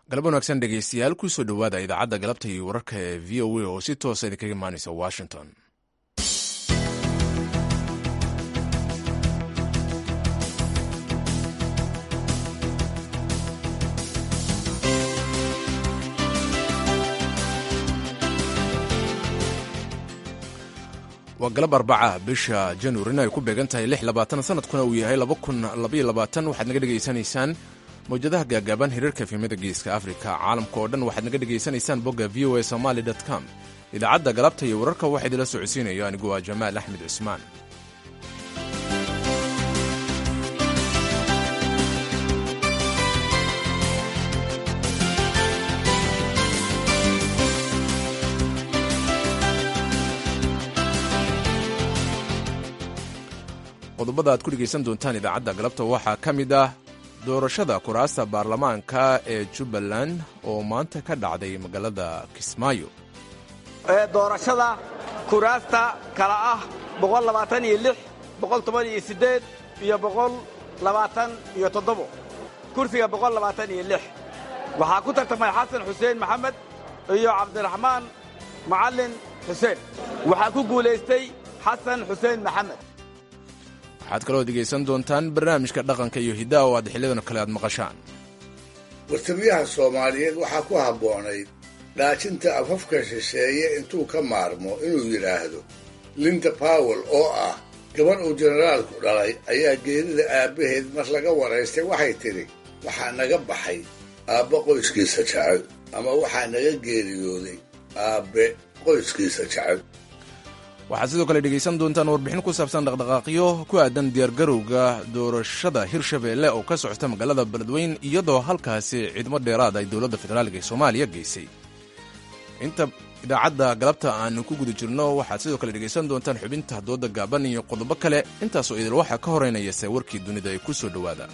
galab wanaagsan dhegeystayaal kusoo dhowaada idaacadda galabta iyo wararka ee v o a oo si toosa idinkaga imaanaysa washington waa galab arbaca bisha januarina ay ku beegan tahay lix labaatan sanadkuna uu yahay laba kun labaiyo labaatan waxaad naga dhegaysanaysaan mawjadaha gaagaaban hiriirka efemada geeska afrika caalamka oo dhan waxaad naga dhegaysanaysaan bogga v o a somaali com idaacadda galabta iyo wararka waxaa idinla socodsiinaya anigu waa jamaal axmed cismaan qodobada aad ku dhegaysan doontaan idaacadda galabta waxaa ka mid ah doorashada kuraasta baarlamaanka ee jubbaland oo maanta ka dhacday magaalada kismaayo doorashada kuraasta kala ah iyo iyo kursiga waxaa ku tartamay xasan xuseen maxamed iyo cabdiraxmaan macallin xuseen waxaa ku guulaystay xasan xuseen maxamed waxaad kaloo dhegaysan doontaan barnaamijka dhaqanka iyo hiddaha oo aad xiliyadan kale aad maqashaan wartamiyaha soomaaliyeed waxaa ku habboonayd dhaajinta afafka shisheeye intuu ka maarmo inuu yidhaahdo linda bawel oo ah gabar uu jenaraalku dhalay ayaa geerida aabbaheed mar laga waraystay waxay tidhi waxaa naga baxay aabbe qoyskiisa jecel ama waxaa naga geeriyooday aabbe qoyskiisa jecel waxaad sidoo kale dhegaysan doontaan warbixin ku saabsan dhaqdhaqaaqyo ku aadan diyaargarowga doorashada hirshabeelle oo ka socota magaalada beledweyn iyadoo halkaasi ciidamo dheeraad ay dowladda federaalka ee soomaaliya geysay inta idaacadda galabta aanu ku guda jirno waxaad sidoo kale dhegaysan doontaan xubinta dooda gaaban iyo qodobo kale intaasoo idil waxaa ka horeynaya se warkii dunida ee ku soo dhowaada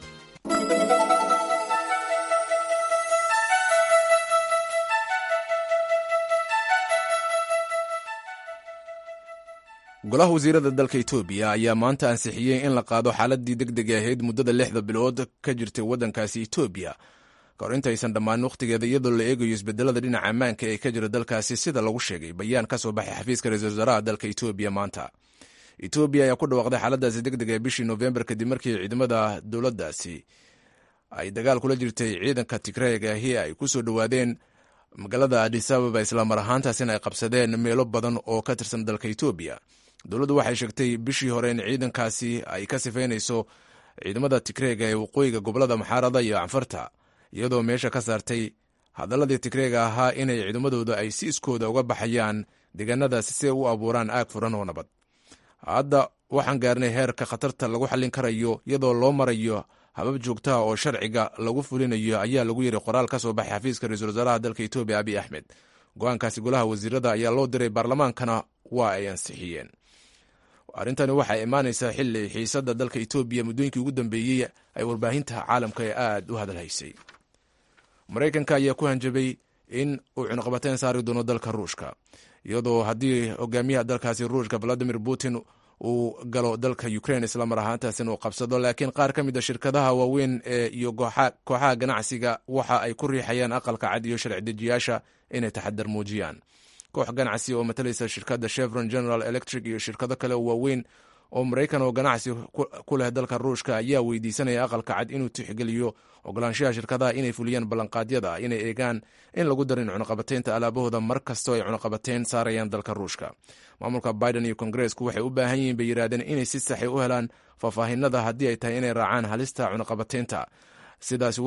golaha wasiirada dalka etoobiya ayaa maanta ansixiyey in la qaado xaaladii deg deg ahayd muddada lixda bilood ka jirtay waddankaasi etoobiya ka hor intaysan dhammaan wakhtigeeda iyadoo la eegayo isbedelada dhinaca ammaanka ee ka jira dalkaasi sida lagu sheegay bayaan ka soo baxay xafiiska ra-isul wasaaraha dalka etoobiya maanta etoobiya ayaa ku dhawaaqday xaaladaasi deg deg ee bishii noofembar kadib markii ciidamada dowladdaasi ay dagaal kula jirtay ciidanka tigreegahi ay ku soo dhowaadeen magaalada adis ababa islamar ahaantaasina ay qabsadeen meelo badan oo ka tirsan dalka etoobiya dowladdu waxay sheegtay bishii hore in ciidankaasi ay ka sifaynayso ciidamada tigreega ee waqooyiga gobolada maxaarada iyo canfarta iyadoo meesha ka saartay hadaladii tigreega ahaa inay ciidamadooda ay si iskooda uga baxayaan deegaanadaasi si ay u abuuraan aag furan oo nabad hadda waxaan gaarnay heerka khatarta lagu xallin karayo iyadoo loo marayo habab joogtaha oo sharciga lagu fulinayo ayaa lagu yiri qoraal ka soo baxay xafiiska ra-iisul wasaaraha dalka etoobiya abiy axmed go-aankaasi golaha wasiirada ayaa loo diray baarlamaankana waa ay ansixiyeen arrintani waxay imaanaysaa xili xiisadda dalka etoobiya muddooyinkii ugu dambeeyey ay warbaahinta caalamka ee aad u hadalhaysay maraykanka ayaa ku hanjabay in uu cunuqabateyn saari doono dalka ruushka iyadoo haddii hogaamiyaha dalkaasi ruushka valadimir putin uu galo dalka ukrain islamar ahaantaasina uu qabsado laakiin qaar ka mid a shirkadaha waaweyn ee iyo kooxaha ganacsiga waxa ay ku riixayaan aqalka cad iyo sharci dejiyaasha inay taxadar muujiyaan koox ganacsi oo matalaysa shirkadda chevron general electric iyo shirkado kale oo waaweyn oo maraykan oo ganacsi ku leh dalka ruushka ayaa weydiisanaya aqalka cad inuu tixgeliyo ogolaanshaha shirkadaha inay fuliyaan ballanqaadyada inay eegaan in lagu darin cunuqabateynta alaabahooda mar kastoo ay cunuqabateyn saarayaan dalka ruushka maamulka biden iyo kongareesku waxay u baahan yihiin bay yidhahdeen inay si saxay u helaan faahfaahinada haddii ay tahay inay raacaan halista cunuqabateynta sidaasi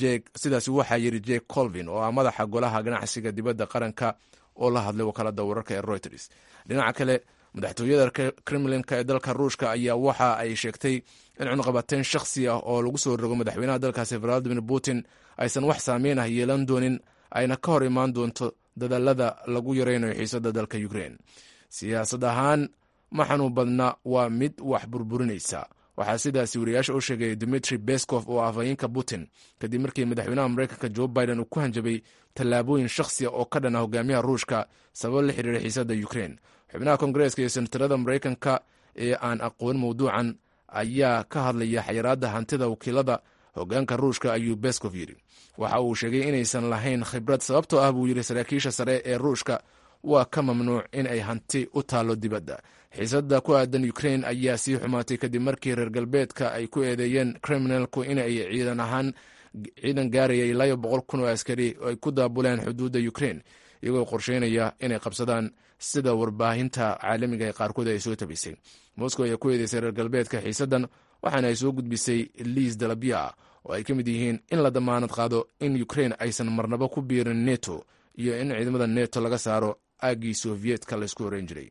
waxaa yiri jek colvin oo ah madaxa golaha ganacsiga dibadda qaranka oo la hadlay wakaalada wararka ee reuters dhinaca kale madaxtooyada kremlinka ee dalka ruushka ayaa waxa ay sheegtay in cunuqabateyn shakhsi ah oo lagu soo rogo madaxweynaha dalkaasi valadimir putin aysan wax saameyn ah yeelan doonin ayna ka hor imaan doonto dadaalada lagu yareynayo xiisada dalka ukrain siyaasad ahaan ma xanuun badna waa mid wax burburinaysa waxaa sidaasi wariyaasha u sheegay dimitri beskov oo afhayeenka putin kadib markii madaxweynaha mareykanka jo biden uu ku hanjabay tallaabooyin shakhsiya oo ka dhan ah hogaamiyaha ruushka sabab la xiriira xiisada ukrain xubnaha kongareeska iyo senatarada mareykanka ee aan aqoon mawduucan ayaa ka hadlaya xayiraadda hantida wakiilada hogaanka ruushka ayuu beskov yidhi waxa uu sheegay inaysan lahayn khibrad sababtoo ah buu yidhi saraakiisha sare ee ruushka waa ka mamnuuc in ay hanti u taallo dibadda xiisadda ku aadan ukrain ayaa sii xumaatay kadib markii reer galbeedka ay ku eedeeyeen kriminalku inay ciidan ahaan ciidan gaaraya ilaa boqol kun oo askari ay ku daabuleen xuduudda ukrain iyagoo qorsheynaya inay qabsadaan sida warbaahinta caalamiga ee qaarkood ay soo tabisay moscow ayaa ku eedeysay reer galbeedka xiisaddan waxaana ay soo gudbisay liis dalabya ah oo ay ka mid yihiin in la damaanad qaado in ukrain aysan marnabo ku biirin neto iyo in ciidamada neto laga saaro aaggii soviyetka laysku horeyn jiray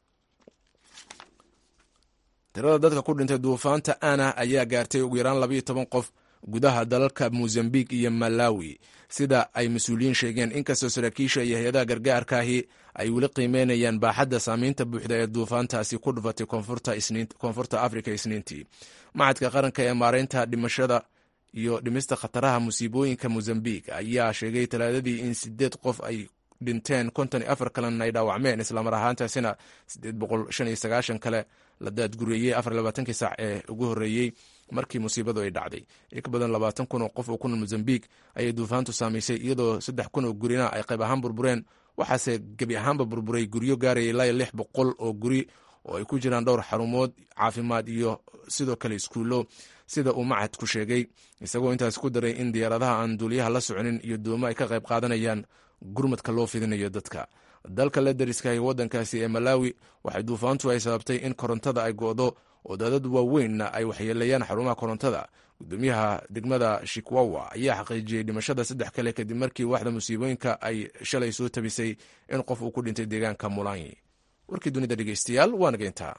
tirada dadka ku dhintay duufaanta ana ayaa gaartay ugu yaraan labayo toban qof gudaha dalalka mozambiq iyo malawi sida ay mas-uuliyiin sheegeen inkastoo saraakiisha iyo hay-adaha gargaarkaahi ay weli qiimeynayaan baaxadda saamaynta buuxda ee duufaantaasi ku dhufatay koonfurta afrika isniintii macadka qaranka ee maareynta dhimashada iyo dhimista khataraha musiibooyinka mozambiq ayaa sheegay talaadadii in sideed qof ay dhinteen konton iyo afar kalena ay dhaawacmeen islamar ahaantaasina sideed boqol shan iyo sagaashan kale la daadgureeyey afar labaatankii saac ee ugu horreeyey markii musiibadu ay dhacday in ka badan labaatan kun oo qof oo ku nool mozambiq ayay duufaantu saamaysay iyadoo saddex kun oo gurina ay qayb ahaan burbureen waxaase gebi ahaanba burburay guryo gaaraya ilaa lix boqol oo guri oo ay ku jiraan dhowr xarumood caafimaad iyo sidoo kale iskuullo sida uu macadku sheegay isagoo intaas ku daray in diyaaradaha aan duuliyaha la soconin iyo doomo ay ka qayb qaadanayaan gurmadka loo fidinayo dadka dalka la dariska ee waddankaasi ee malawi waxay duufaantu ay sababtay in korontada ay go'do oo daadad waaweynna ay waxyeeleeyaan xarumaha korontada gudoomiyaha degmada shikwawa ayaa xaqiijiyey dhimashada saddex kale kadib markii waaxda musiibooyinka ay shalay soo tabisay in qof uu ku dhintay deegaanka mulanyi warkii dunida dhegeystayaal waa nageyntaa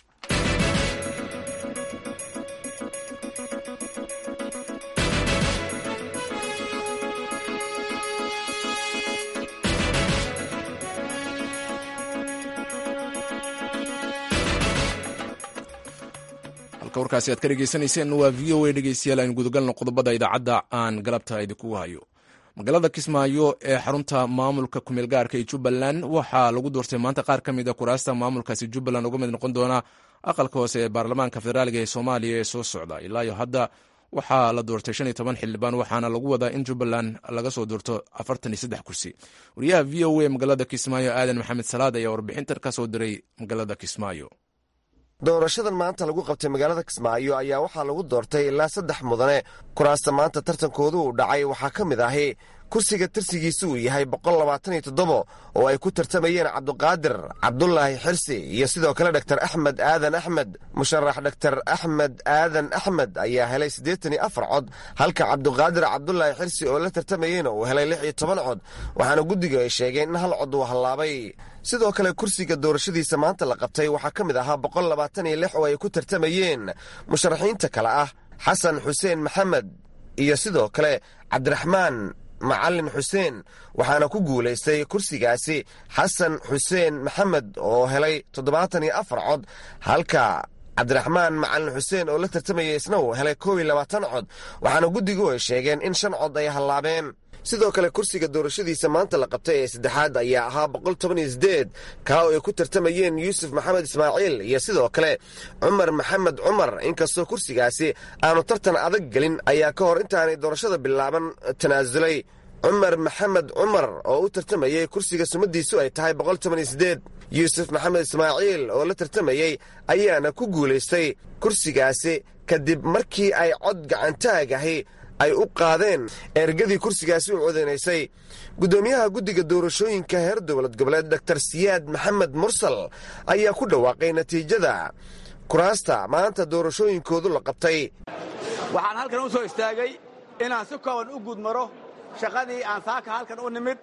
warkaasi aad ka dhegeysanayseen waa v o a dhegeystayaal aynu gudagalno qodobada idaacadda aan galabta idinkugu hayo magaalada kismaayo ee xarunta maamulka kumeel gaarka ee jubbaland waxaa lagu doortay maanta qaar ka mid a kuraasta maamulkaasi jubbaland uga mid noqon doona aqalka hoose ee baarlamaanka federaaliga ee soomaaliya ee soo socda ilaa iyo hadda waxaa la doortay shan iyo toban xildhibaan waxaana lagu wadaa in jubbaland laga soo doorto afartan iyo saddex kursi wariyaha v o a magaalada kismaayo aadan maxamed salaad ayaa warbixintan ka soo diray magaalada kismaayo doorashadan maanta lagu qabtay magaalada kismaayo ayaa waxaa lagu doortay ilaa saddex mudane kuraasta maanta tartankoodu uu dhacay waxaa ka mid ahi kursiga tirsigiisu uu yahay boqol labaatan iyo toddobo oo ay ku tartamayeen cabduqaadir cabdulaahi xirsi iyo sidoo kale dhaktar axmed aadan axmed musharax dhaktar axmed aadan axmed ayaa helay siddeetan iyo afar cod halka cabduqaadir cabdulaahi xirsi oo la tartamayeyna uu helay lix iyo toban cod waxaana guddiga ay sheegeen in hal cod uu hallaabay sidoo kale kursiga doorashadiisa maanta la qabtay waxaa ka mid ahaa boqol labaatan iyo lix oo ay ku tartamayeen musharaxiinta kale ah xasan xuseen maxamed iyo sidoo kale cabdiraxmaan macalin xuseen waxaana ku guulaystay kursigaasi xasan xuseen maxamed oo helay toddobaatan iyo afar cod halka cabdiraxmaan macalin xuseen oo la tartamayay isna uu helay koob iyo labaatan cod waxaana guddigu ay sheegeen in shan cod ay hallaabeen sidoo kale kursiga doorashadiisa maanta la qabtay ee saddexaad ayaa ahaa boqol toban iyo sideed kaa oo ay ku tartamayeen yuusuf maxamed ismaaciil iyo sidoo kale cumar maxamed cumar inkastoo kursigaasi aanu tartan adag gelin ayaa ka hor intaanay doorashada bilaaban tanaasulay cumar maxamed cumar oo u tartamayey kursiga sumadiisu ay tahay boqol toban iyo sideed yuusuf maxamed ismaaciil oo la tartamayey ayaana ku guulaystay kursigaasi kadib markii ay cod gacantaagahi ay u qaadeen ergadii kursigaasi u codanaysay guddoomiyaha guddiga doorashooyinka heer dowlad goboleed doktar siyaad maxamed mursal ayaa ku dhawaaqay natiijada kuraasta maanta doorashooyinkoodu la qabtay waxaan halkan u soo istaagay inaan si kooban u gudmaro shaqadii aan saaka halkan u nimid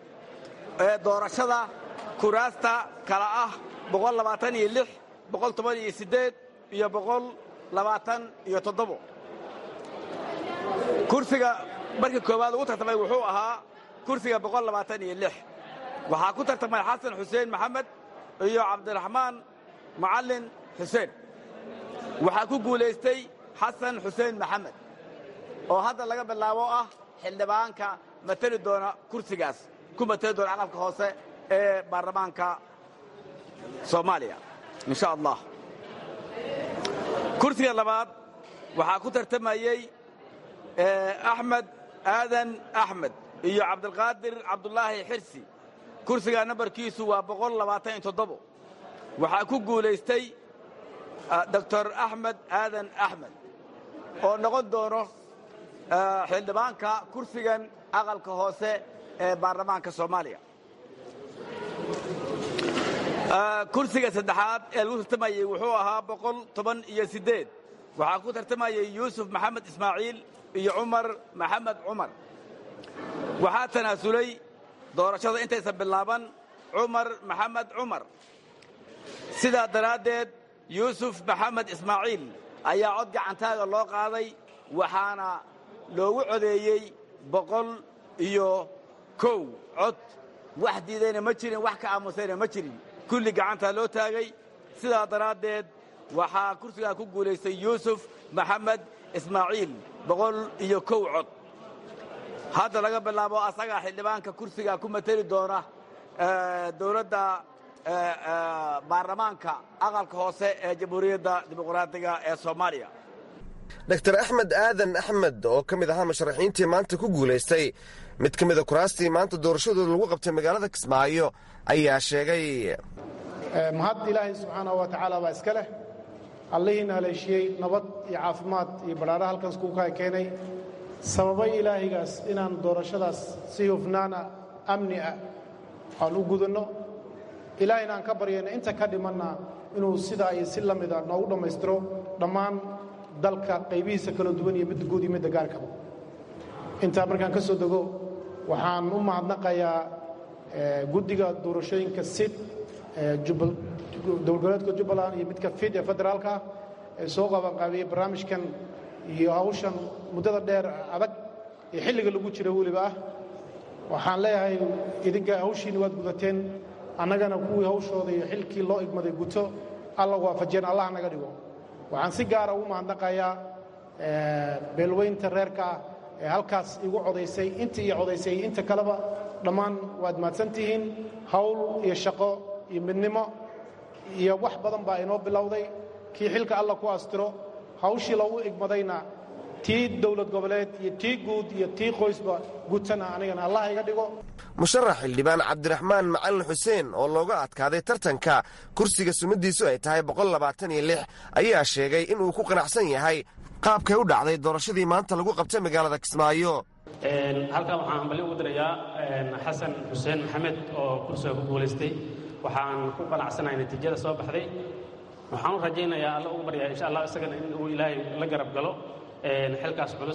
ee doorashada kuraasta kala ah iyo iyo kursiga markii koowaad ugu tartamay wuxuu ahaa kursiga waxaa ku tartamay xasan xuseen maxamed iyo cabdiraxmaan macalin xuseen waxaa ku guulaystay xasan xuseen maxamed oo hadda laga bilaabo ah xildhibaanka mateli doona kursigaas ku mateli doona aqalka hoose ee baarlamaanka soomaaliya insha allah kursiga labaad waxaa ku tartamayey axmed aadan axmed iyo cabdilqaadir cabdulaahi xirsi kursiga nambarkiisu waa boqol labaatan iyo toddobo waxaa ku guulaystay doctor axmed aadan axmed oo noqon doono xildhibaanka kursigan aqalka hoose ee baarlamaanka soomaaliya kursiga saddexaad ee lagu tartamayey wuxuu ahaa boqol toban iyo siddeed waxaa ku tartamayey yuusuf maxamed ismaaciil iyo cumar maxamed cumar waxaa tanaasulay doorashada intaysan bilaaban cumar maxamed cumar sidaa daraaddeed yuusuf maxamed ismaaciil ayaa cod gacantaaga loo qaaday waxaana loogu codeeyey boqol iyo kow cod wax diidayna ma jirin wax ka aamusayna ma jirin kulli gacantaa loo taagay sidaa daraaddeed waxaa kursigaa ku guulaystay yuusuf maxamed ismaaciil boqol iyo kow cod hadda laga bilaabo asagaa xildhibaanka kursigaa ku mateli doona dowladda baarlamaanka aqalka hoose ee jamhuuriyadda dimuqraadiga ee soomaaliya dor axmed aadan axmed oo ka mid ahaa musharaxiintii maanta ku guulaystay mid ka mida kuraastii maanta doorashadooda lagu qabtay magaalada kismaayo ayaa sheegay mahad ilaahay subxaanahu wa tacaala baa iska leh allihiina haleeshiyey nabad iyo caafimaad iyo badhaadha halkaas kuukaa keenay sababay ilaahaygaas inaan doorashadaas si hufnaana amni ah aan u gudanno ilaahayna aan ka baryayna inta ka dhimanna inuu sidaa iyo si la mida noogu dhammaystiro dhammaan dalka qaybihiisa kala duwan iyo midda guud iyo midda gaarkaba intaa markaan ka soo dego waxaan u mahadnaqayaa guddiga doorashooyinka sid dowlgoboleedka jubbaland iyo midka fid ee federaalka ee soo qabanqaabiyey barnaamijkan iyo hawshan muddada dheer adag ee xilliga lagu jira weliba ah waxaan leeyahay idinka hawshiinni waad gudateen annagana kuwii hawshooda iyo xilkii loo igmaday guto alla waafajeen allah naga dhigo waxaan si gaara ugu mahadnaqayaa beelweynta reerka ah ee halkaas igu codaysay intii ii codaysay inta kaleba dhammaan waad mahadsantihiin hawl iyo shaqo iyo midnimo iyo wax badan baa inoo bilowday kii xilka alla ku astiro hawshii loogu igmadayna tii dowlad goboleed iyo tii guud iyo tii qoysba gutana anigana allah iga dhigo musharax xildhibaan cabdiraxmaan macalin xuseen oo looga adkaaday tartanka kursiga sumadiisu ay tahay ayaa sheegay inuu ku qanacsan yahay qaabkay u dhacday doorashadii maanta lagu qabtay magaalada kismaayo halkan waxaan hambali ugu dirayaa xasan xuseen maxamed oo kursiga ku guulaystay waxaan ku qanacsanahay natiijada soo baxday waxaan u rajaynayaa alla ugu baryaa insha allah isagana in uu ilaahay la garab galo xilkaas culus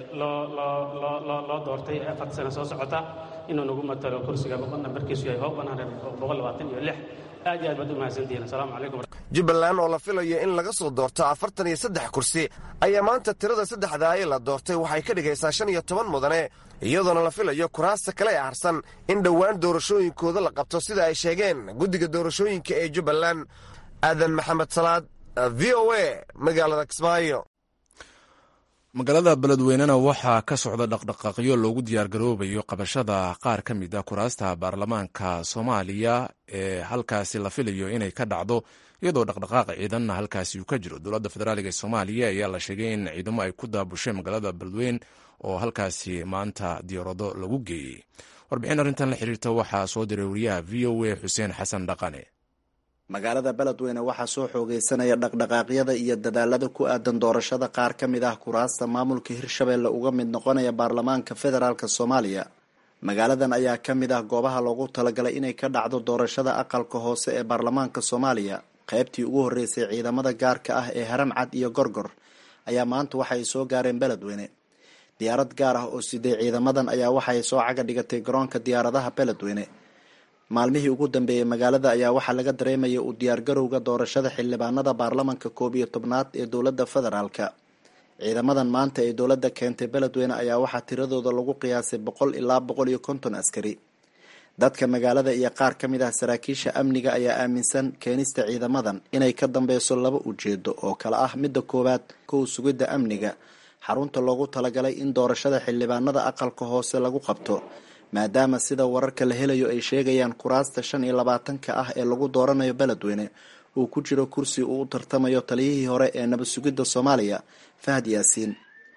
loo doortay afarta sano soo socota inuu nagu matalo kursiga nambarkiisu yahay hoob iyo aad iyo aad baad u mahadsantihiin asalaamu calaykum jubbaland oo la filayo in laga soo doorto afartan iyo saddex kursi ayaa maanta tirada saddexdaa ee la doortay waxay ka dhigaysaa shan iyo toban mudane iyadoona la filayo kuraasta kale ee harsan in dhowaan doorashooyinkooda la qabto sida ay sheegeen guddiga doorashooyinka ee jubbaland aadan maxamed salaad v o a magaalada kismaayo magaalada beledweynena waxaa ka socda dhaqdhaqaaqyo loogu diyaargaroobayo qabashada qaar ka mid a kuraasta baarlamaanka soomaaliya ee halkaasi la filayo inay ka dhacdo iyadoo dhaqdhaqaaq ciidanna halkaasi uu ka jiro dowladda federaaliga ee soomaaliya ayaa la sheegay in ciidamo ay ku daabushay magaalada beledweyn oo halkaasi maanta diyaarado lagu geeyey warbixin arrintan la xiriirta waxaa soo diray wariyaha v o a xuseen xasan dhaqane magaalada beledweyne waxaa soo xoogeysanaya dhaqdhaqaaqyada iyo dadaalada ku aadan doorashada qaar ka mid ah kuraasta maamulka hirshabeelle uga mid noqonaya baarlamaanka federaalk soomaaliya magaaladan ayaa ka mid ah goobaha loogu talagalay inay ka dhacdo doorashada aqalka hoose ee baarlamaanka soomaaliya qaybtii ugu horreysay ciidamada gaarka ah ee haram cad iyo gorgor ayaa maanta waxaay soo gaareen beledweyne diyaarad gaar ah oo siday ciidamadan ayaa waxay soo caga dhigatay garoonka diyaaradaha beledweyne maalmihii ugu dambeeyey magaalada ayaa waxaa laga dareemaya u diyaargarowga doorashada xildhibaanada baarlamanka koob iyo tobnaad ee dowladda federaalka ciidamadan maanta ee dowladda keentay beledweyne ayaa waxaa tiradooda lagu qiyaasay boqol ilaa boqol iyo konton askari dadka magaalada iyo qaar ka mid ah saraakiisha amniga ayaa aaminsan keenista ciidamadan inay ka dambeyso laba ujeedo oo kale ah midda koowaad kow sugidda amniga xarunta loogu talagalay in doorashada xildhibaanada aqalka hoose lagu qabto maadaama sida wararka la helayo ay sheegayaan kuraasta shan iyo labaatanka ah ee lagu dooranayo beledweyne uu ku jiro kursi uu u tartamayo taliyihii hore ee nabad sugidda soomaaliya fahad yaasiin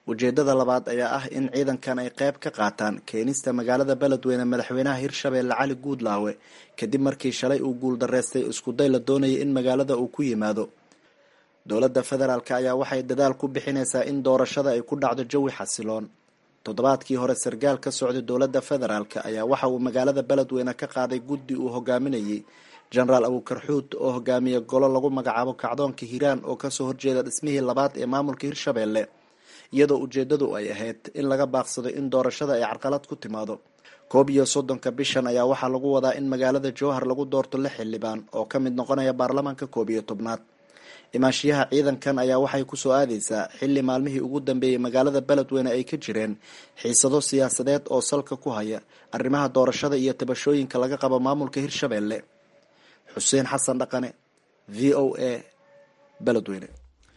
ujeedada labaad ayaa ah in ciidankan ay qayb ka qaataan keenista magaalada beledweyne madaxweynaha hirshabeelle cali guudlaawe kadib markii shalay uu guuldareystay iskuday la doonayay in magaalada uu ku yimaado dowladda federaalk ayaa waxay dadaal ku bixinaysaa in doorashada ay ku dhacdo jawi xasiloon toddobaadkii hore sarkaal ka socday dowladda federaalk ayaa waxa uu magaalada beledweyne ka qaaday guddi uu hogaaminayay jenaraal abukarxuud oo hogaamiya golo lagu magacaabo kacdoonka hiiraan oo kasoo horjeeda dhismihii labaad ee maamulka hirshabeelle iyadoo ujeedadu ay ahayd in laga baaqsado in doorashada ay carqalad ku timaado koob iyo soddonka bishan ayaa waxaa lagu wadaa in magaalada jowhar lagu doorto lix xildhibaan oo ka mid noqonaya baarlamaanka koob iyo tobnaad imaanshiyaha ciidankan ayaa waxay kusoo aadaysaa xilli maalmihii ugu dambeeyey magaalada beledweyne ay ka jireen xiisado siyaasadeed oo salka ku haya arrimaha doorashada iyo tabashooyinka laga qabo maamulka hirshabeelle xuseen xasan dhaqane v o a beledweyne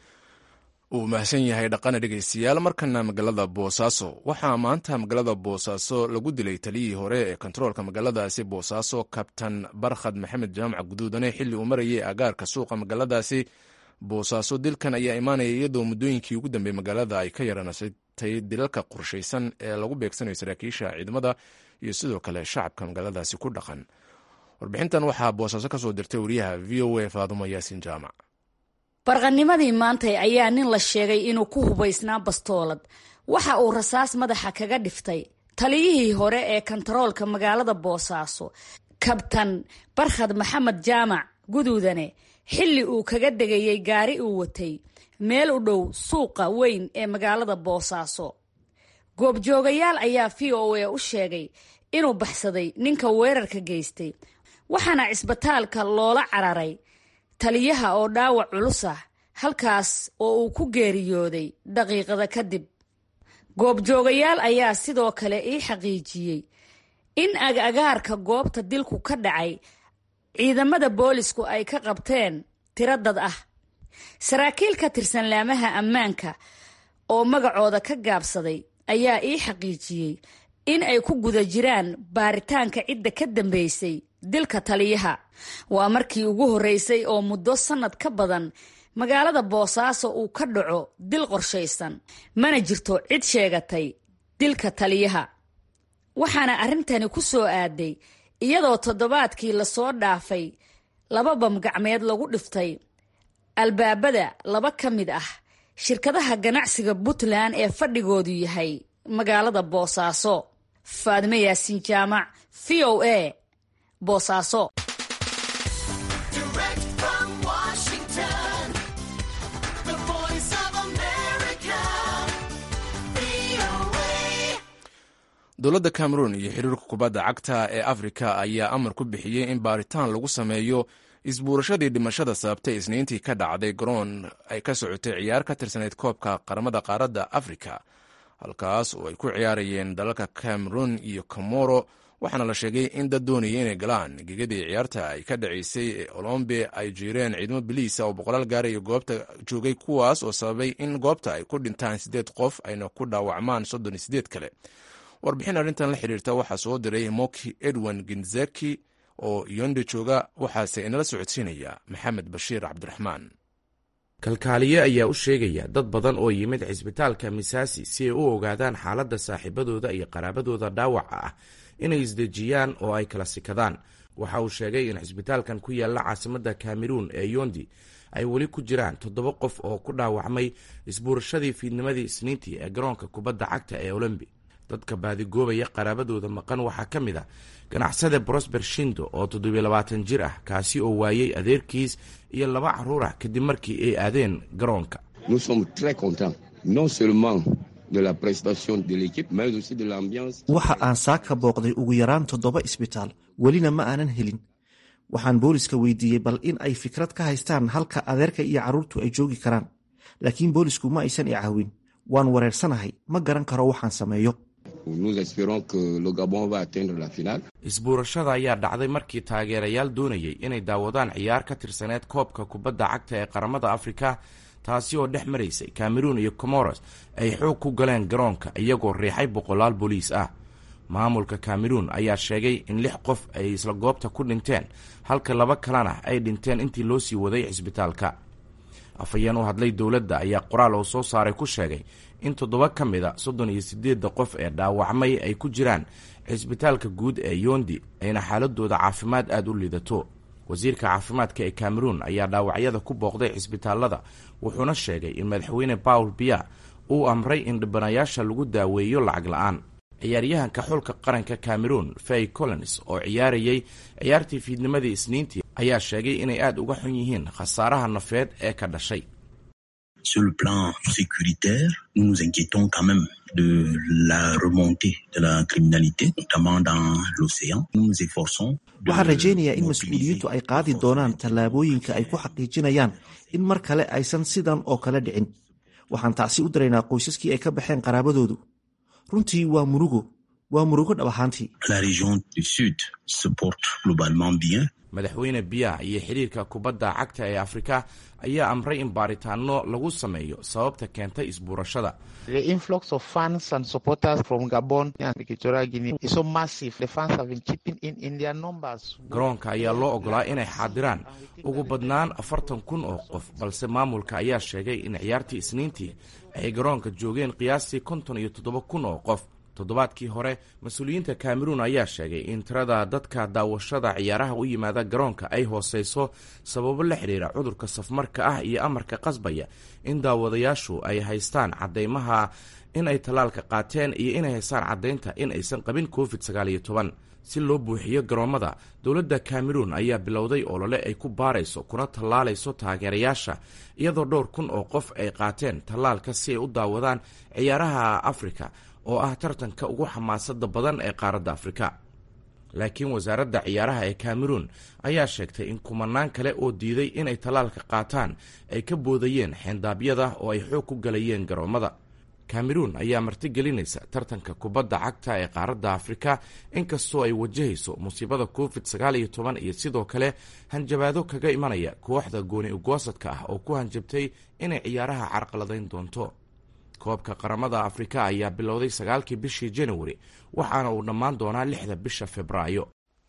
uu mahadsan yahay dhaqane dhegeystayaal markana magaalada boosaaso waxaa maanta magaalada boosaaso lagu dilay taliyihii hore ee kontaroolka magaaladaasi boosaaso kabtan barkhad maxamed jaamac guduudane xilli uu marayay agaarka suuqa magaaladaasi boosaaso dilkan ayaa imaanaya iyadoo muddooyinkii ugu dambeeyey magaalada ay ka yaranasatay dilalka qorshaysan ee lagu beegsanayo saraakiisha ciidamada iyo sidoo kale shacabka magaaladaasi ku dhaqan warbixintan waxaa boosaaso ka soo dirtay wariyaha v o a faadumo yaasin jaamac barqanimadii maantay ayaa nin la sheegay inuu ku hubaysnaa bastoolad waxa uu rasaas madaxa kaga dhiftay taliyihii hore ee kontaroolka magaalada boosaaso kabtan barkhad maxamed jaamac guduudane xilli uu kaga degayey gaari uu watay meel u dhow suuqa weyn ee magaalada boosaaso goobjoogayaal ayaa v o a u sheegay inuu baxsaday ninka weerarka geystay waxaana cisbitaalka loola cararay taliyaha oo dhaawac culus ah halkaas oo uu ku geeriyooday daqiiqada kadib goobjoogayaal ayaa sidoo kale ii xaqiijiyey in ag-agaarka goobta dilku ka dhacay ciidamada boolisku ay ka qabteen tiro dad ah saraakiil ka tirsan laamaha ammaanka oo magacooda ka gaabsaday ayaa ii xaqiijiyey in ay ku guda jiraan baaritaanka cidda ka dambeysay dilka taliyaha waa markii ugu horreysay oo muddo sannad ka badan magaalada boosaaso uu ka dhaco dil qorshaysan mana jirto cid sheegatay dilka taliyaha waxaana arrintani ku soo aaday iyadoo toddobaadkii lasoo dhaafay laba bamgacmeed lagu dhiftay albaabada laba ka mid ah shirkadaha ganacsiga puntland ee fadhigoodu yahay magaalada boosaaso faadime yaasiin jaamac v o a boosaaso dowladda cameroon iyo xiriirka kubadda cagta ee afrika ayaa amar ku bixiyey in baaritaan lagu sameeyo isbuurashadii dhimashada sababtay isniintii ka dhacday garoon ay ka socotay ciyaar ka tirsanayd koobka qaramada qaaradda afrika halkaas oo ay ku ciyaarayeen dalalka cameroon iyo comoro waxaana la sheegay in dad doonaya inay galaan gegadii ciyaarta ay ka dhacaysay ee olombe ay jiireen ciidamo biliisa oo boqolaal gaaraya goobta joogay kuwaas oo sababay in goobta ay ku dhintaan siddeed qof ayna ku dhaawacmaan soddon iyo sideed kale warbixin arrintan la xiriirta waxaa soo diray moki edwin ginzeki oo yonde jooga waxaase inala socodsiinaya maxamed bashiir cabdiraxmaan kalkaaliye ayaa u sheegaya dad badan oo yimid cisbitaalka misaasi si ay u ogaadaan xaaladda saaxiibadooda iyo qaraabadooda dhaawaca ah inay isdejiyaan oo ay kala sikadaan waxa uu sheegay in cisbitaalkan ku yaalla caasimadda kameruun ee yondi ay weli ku jiraan toddoba qof oo ku dhaawacmay isbuurashadii fiidnimadii isniintii ee garoonka kubadda cagta ee olombi dadka baadigoobaya qaraabadooda maqan waxaa ka mid a ganacsade brosber shindo oo toddobiyo labaatan jir ah kaasi oo waayey adeerkiis iyo laba carruur ah kadib markii ay aadeen garoonka waxa aan saaka booqday ugu yaraan toddoba isbitaal welina ma aanan helin waxaan booliska weydiiyey bal in ay fikrad ka haystaan halka adeerka iyo carruurtu ay joogi karaan laakiin boolisku ma aysan i caawin waan wareersanahay ma garan karo waxaan sameeyo isbuurashada ayaa dhacday markii taageerayaal doonayay inay daawadaan ciyaar ka tirsaneed koobka kubadda cagta ee qaramada afrika taasi oo dhex maraysay cameruun iyo comoros ay xoog ku galeen garoonka iyagoo riixay boqolaal booliis ah maamulka cameruun ayaa sheegay in lix qof ay isla goobta ku dhinteen halka laba kalena ay dhinteen intii loo sii waday cisbitaalka afhayeen u hadlay dowladda ayaa qoraal oo soo saaray ku sheegay in toddoba ka mida soddon iyo siddeedda qof ee dhaawacmay ay ku jiraan cisbitaalka guud ee yondi ayna xaaladooda caafimaad aada u liidato wasiirka caafimaadka ee cameroon ayaa dhaawacyada ku booqday cisbitaalada wuxuuna sheegay in madaxweyne paul biya uu amray in dhibanayaasha lagu daaweeyo lacag la-aan ciyaaryahanka xulka qaranka cameroon fay collins oo ciyaarayay ciyaartii fiidnimadii isniintii ayaa sheegay inay aada uga xun yihiin khasaaraha nafeed ee ka dhashay Sur le plan sécuritaire, nous nous inquiétons quand même de la remontée de la criminalité, notamment dans l'océan. Nous nous efforçons waxaan rajaynayaa in mas-uuliyiintu ay qaadi doonaan tallaabooyinka ay ku xaqiijinayaan in mar kale aysan sidan oo kale dhicin waxaan tacsi u diraynaa qoysaskii ay ka baxeen qaraabadoodu runtii waa murugo waa murugo dhab ahaantii La région du Sud se porte globalement bien. madaxweyne biya iyo xidhiirka kubadda cagta ee afrika ayaa amray in baaritaano lagu sameeyo sababta keentay isbuurashada The influx of fans and supporters from Gabon and Equatorial Guinea is so massive. The fans have been chipping in in their numbers. garoonka ayaa loo ogolaa inay xaadiraan ugu badnaan afartan kun oo qof balse maamulka ayaa sheegay in ciyaartii isniintii ay garoonka joogeen qiyaastii konton iyo toddoba kun oo qof toddobaadkii hore mas-uuliyiinta cameroon ayaa sheegay in tirada dadka daawashada ciyaaraha u yimaada garoonka ay hooseyso sababo la xidhiira cudurka safmarka ah iyo amarka qasbaya in daawadayaashu ay haystaan cadeymaha in ay tallaalka qaateen iyo inay haystaan caddaynta in aysan qabin covid sagaal iyo toban si loo buuxiyo garoommada dowladda cameroon ayaa bilowday olole ay ku baarayso kuna tallaalayso taageerayaasha iyadoo dhowr kun oo qof ay qaateen tallaalka si ay u daawadaan ciyaaraha afrika oo ah tartanka ugu xamaasada badan ee qaaradda afrika laakiin wasaaradda ciyaaraha ee cameroon ayaa sheegtay in kumanaan kale oo diiday inay tallaalka qaataan ay ka boodayeen xeendaabyada oo ay xoog ku galayeen garoommada cameroon ayaa martigelinaysa tartanka kubadda cagta ee qaaradda afrika inkastoo ay wajahayso musiibada covid sagaal iyo toban iyo sidoo kale hanjabaado kaga imanaya kooxda gooni ugoosadka ah oo ku hanjabtay inay ciyaaraha carqaladayn doonto koobka qaramada afrika ayaa bilowday sagaalkii bishii januari waxaana uu dhammaan doonaa lixda bisha februaayo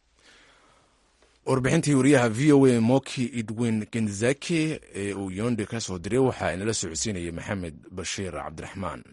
warbixintii wariyaha v o a moki edwin genzaki ee uu yondi ka soo diray waxaa inala socodsiinayay maxamed bashiir cabdiraxmaan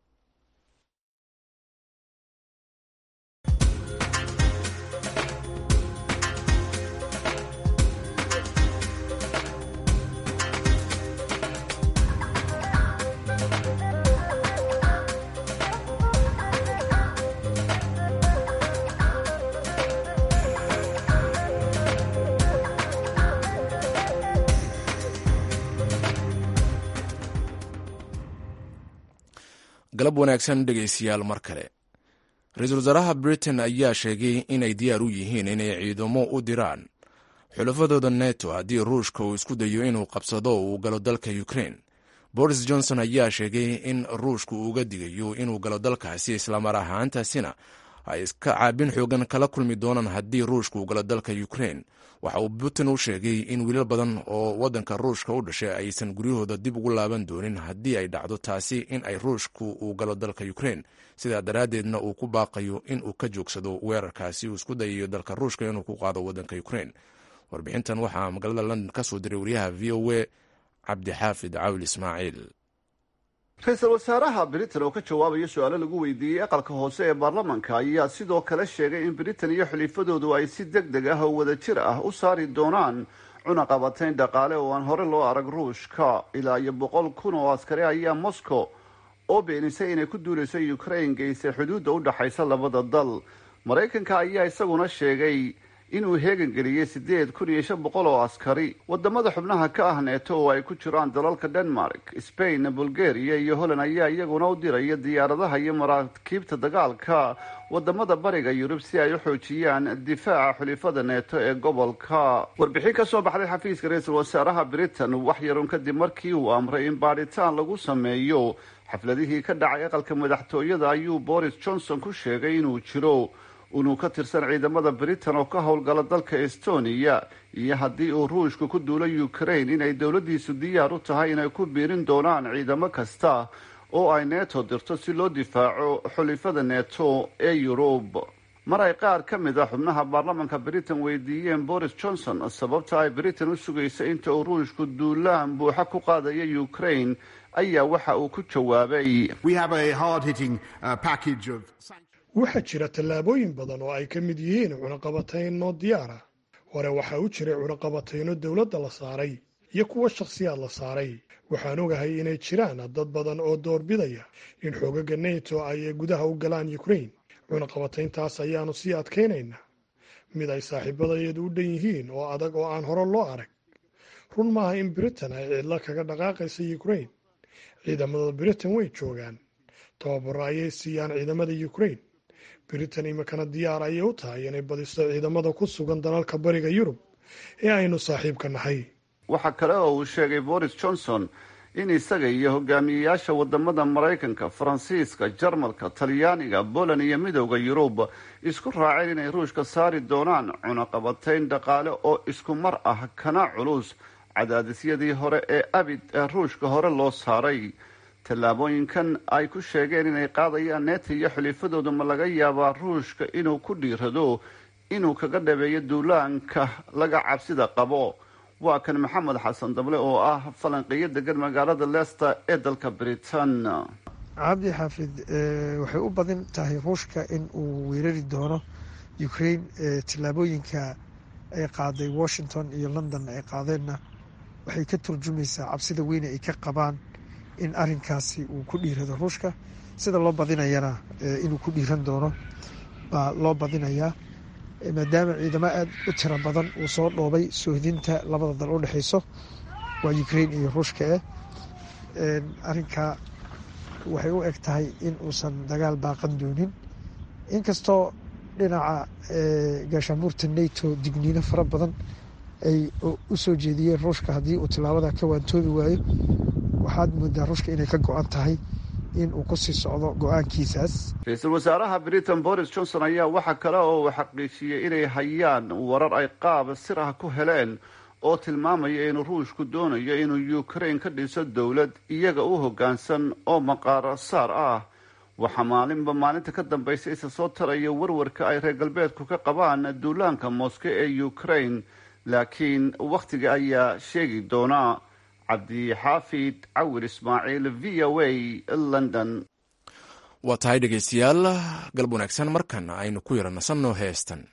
galab wanaagsan dhegaystayaal mar kale ra-iisul wasaaraha britain ayaa sheegay inay diyaar u yihiin inay ciidamo u diraan xulafadooda neto haddii ruushka uu isku dayo inuu qabsado uu galo dalka ukraine boris johnson ayaa sheegay in ruushku uuga digayo inuu galo dalkaasi islamar ahaantaasina ay iska caabin xoogan kala kulmi doonaan haddii ruushka uu galo dalka ukraine waxa uu putin u sheegay in wiilal badan oo waddanka ruushka u dhashay aysan guryahooda dib ugu laaban doonin haddii ay dhacdo taasi in ay ruushku uu galo dalka ukraine sidaa daraaddeedna uu ku baaqayo in uu ka joogsado weerarkaasi uu isku dayayo dalka ruushka inuu ku qaado waddanka ukraine warbixintan waxaa magaalada london ka soo diray wariyaha v o a cabdixaafid cawil ismaaciil ra-iisul wasaaraha britain oo ka jawaabaya su-aalo lagu weydiiyey aqalka hoose ee baarlamanka ayaa sidoo kale sheegay in britain iyo xulifadoodu ay si deg deg ah oo wadajir ah u saari doonaan cunaqabatayn dhaqaale oo aan hore loo arag ruushka ilaa iyo boqol kun oo askari ayaa moscow oo beenisay inay ku duulayso ukraine geysay xuduudda u dhaxaysa labada dal maraykanka ayaa isaguna sheegay inuu heegan geliyey siddeed kun iyo shan boqol oo askari wadamada xubnaha ka ah neeto oo ay ku jiraan dalalka denmark spain bulgaria iyo holland ayaa iyaguna u diraya diyaaradaha iyo maraakiibta dagaalka wadamada bariga yurub si ay u xoojiyaan difaaca xulifada neeto ee gobolka warbixin ka soo baxday xafiiska ra-iisul wasaaraha britain wax yarun kadib markii uu amray in baadhitaan lagu sameeyo xafladihii ka dhacay aqalka madaxtooyada ayuu boris johnson ku sheegay inuu jiro inuu ka tirsan ciidamada britain oo ka howlgala dalka estonia iyo haddii uu ruushku ku duulo ukraine inay dowladdiisu diyaar u tahay inay ku biirin doonaan ciidamo kasta oo ay neto dirto si loo difaaco xulifada neto ee yurub mar ay qaar ka mid a xubnaha baarlamanka britain weydiiyeen boris johnson sababta ay britain u sugaysa inta uu ruushku duulaan buuxa ku qaadaya ukraine ayaa waxa uu ku jawaabay waxaa jira tallaabooyin badan oo ay ka mid yihiin cunaqabatayno diyaara hore waxaa u jiray cunaqabatayno dowladda la saaray iyo kuwo shakhsiyaad la saaray waxaan ogahay inay jiraan dad badan oo doorbidaya in xoogaga neto ay gudaha u galaan ukrain cunaqabatayntaas ayaannu sii adkaynaynaa mid ay saaxiibadayadu u dhan yihiin oo adag oo aan hore loo arag run maaha in britain ay cidlo kaga dhaqaaqaysa ukrain ciidamada britain way joogaan tababaro ayay siiyaan ciidamada ukrain britain imikana diyaar ayay u tahay inay badiso ciidamada ku sugan dalalka bariga yurub ee aynu saaxiibka nahay waxaa kale oo uu sheegay boris johnson in isaga iyo hogaamiyeyaasha wadamada maraykanka faransiiska jarmalka talyaaniga poland iyo midowda yurub isku raaceen inay ruushka saari doonaan cunaqabatayn dhaqaale oo isku mar ah kana culus cadaadisyadii hore ee abid ee ruushka hore loo saaray tallaabooyinkan ay ku sheegeen inay qaadayaan neeta iyo xulifadooda ma laga yaabaa ruushka inuu ku dhiirado inuu kaga dhabeeyo duulaanka laga cabsida qabo waa kan maxamed xasan dable oo ah falanqeeyo degan magaalada leicester ee dalka britain cabdi xaafid waxay u badan tahay ruushka in uu weerari doono ukraine tallaabooyinka ay qaaday washington iyo london ay qaadeenna waxay ka turjumaysaa cabsida weyne ay ka qabaan in arinkaasi uu ku dhiirado ruushka sida loo badinayana inuu ku dhiiran doono baa loo badinayaa maadaama ciidamo aada u tiro badan uu soo dhoobay soohdinta labada dal u dhexeyso waa ukraine iyo ruushka eh arinkaa waxay u eg tahay in uusan dagaal baaqan doonin inkastoo dhinaca gaashaanbuurta nato digniino fara badan ay u soo jeediyeen ruushka haddii uu tilaabada ka waantoobi waayo waxaad moodaa ruushka inay ka go-an tahay in uu kusii socdo go-aankiisaas ra-iisul wasaaraha britain boris johnson ayaa waxa kale oo uu xaqiijiyey inay hayaan warar ay qaab sir ah ku heleen oo tilmaamaya inuu ruushku doonayo inuu ukraine ka dhiso dowlad iyaga u hoggaansan oo maqaaro saar ah waxaa maalinba maalinta ka dambaysa isa soo taraya warwarka ay reer galbeedku ka qabaan duulaanka moske ee ukraine laakiin wakhtiga ayaa sheegi doona cabdixaafid cawir ismaaciil v o a london waa tahay dhegaystayaal galab wanaagsan markan aynu ku yara nasanno heestan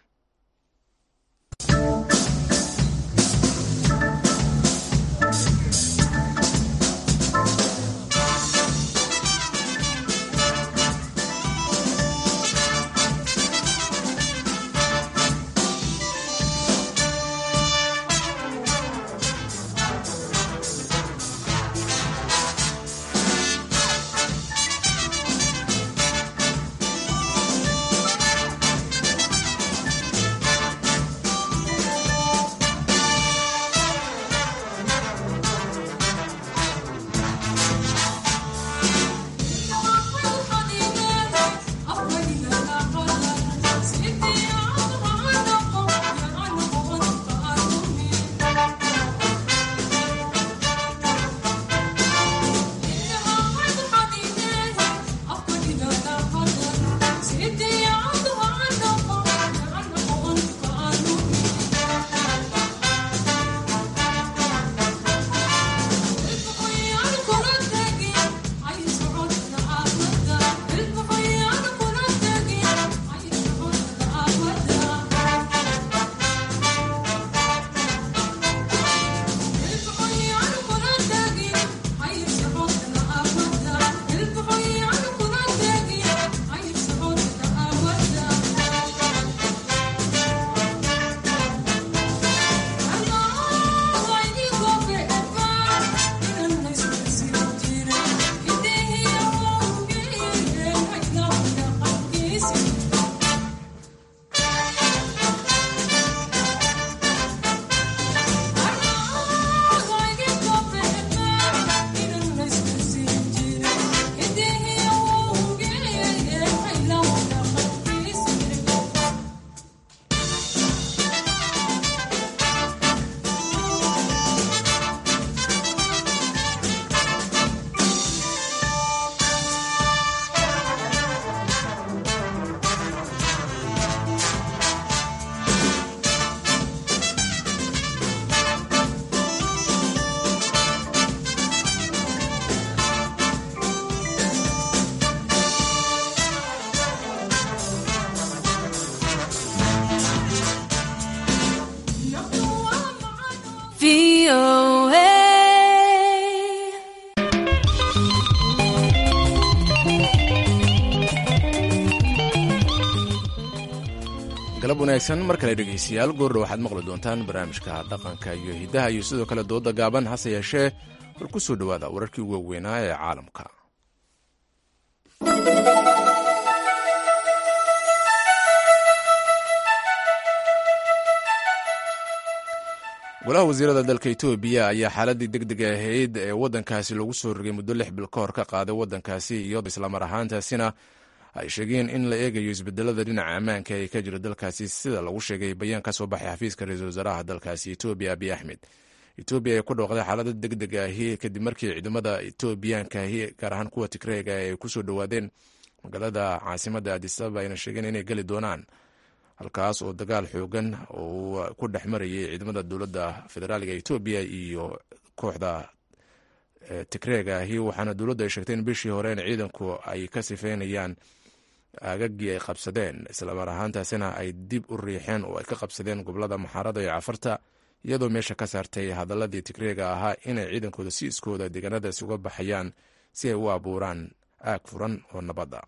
galab wanaagsan mar kale dhegaystayaal goordha waxaad maqli doontaan barnaamijka dhaqanka iyo hiddaha iyo sidoo kale dooda gaaban hase yeeshee war ku soo dhowaada wararkii ugu waaweynaa ee caalamka golaha wasiirada dalka etoobiya ayaa xaaladii deg deg ahayd ee waddankaasi lagu soo rogay muddo lix bil ka hor ka qaaday waddankaasi iyadoo islamar ahaantaasina ay sheegeen in la eegayo isbedelada dhinaca ammaanka ee ka jira dalkaasi sida lagu sheegay bayaan ka soo baxay xafiiska ra-iisul wasaaraha dalkaasi etoobiya abiy axmed etoobiya ay ku dhooqday xaalada deg deg ahi kadib markii ciidamada etoobiyaankahi gaar ahaan kuwa tigreega ay kusoo dhowaadeen magaalada caasimada adisababa ayna sheegeen inay geli doonaan halkaas oo dagaal xoogan uu ku dhex marayay ciidamada dowladda federaaliga etoobiya iyo kooxda tigreega ahi waxaana dowladdu ay sheegtay in bishii hore in ciidanku ay ka sifeynayaan aagagii ay qabsadeen islamar ahaantaasina ay dib u riixeen oo ay ka qabsadeen gobolada maxaarada iyo cafarta iyadoo meesha ka saartay hadaladii tigreega ahaa inay ciidankooda si iskooda deegaanadaasi uga baxayaan si ay u abuuraan aag furan oo nabadda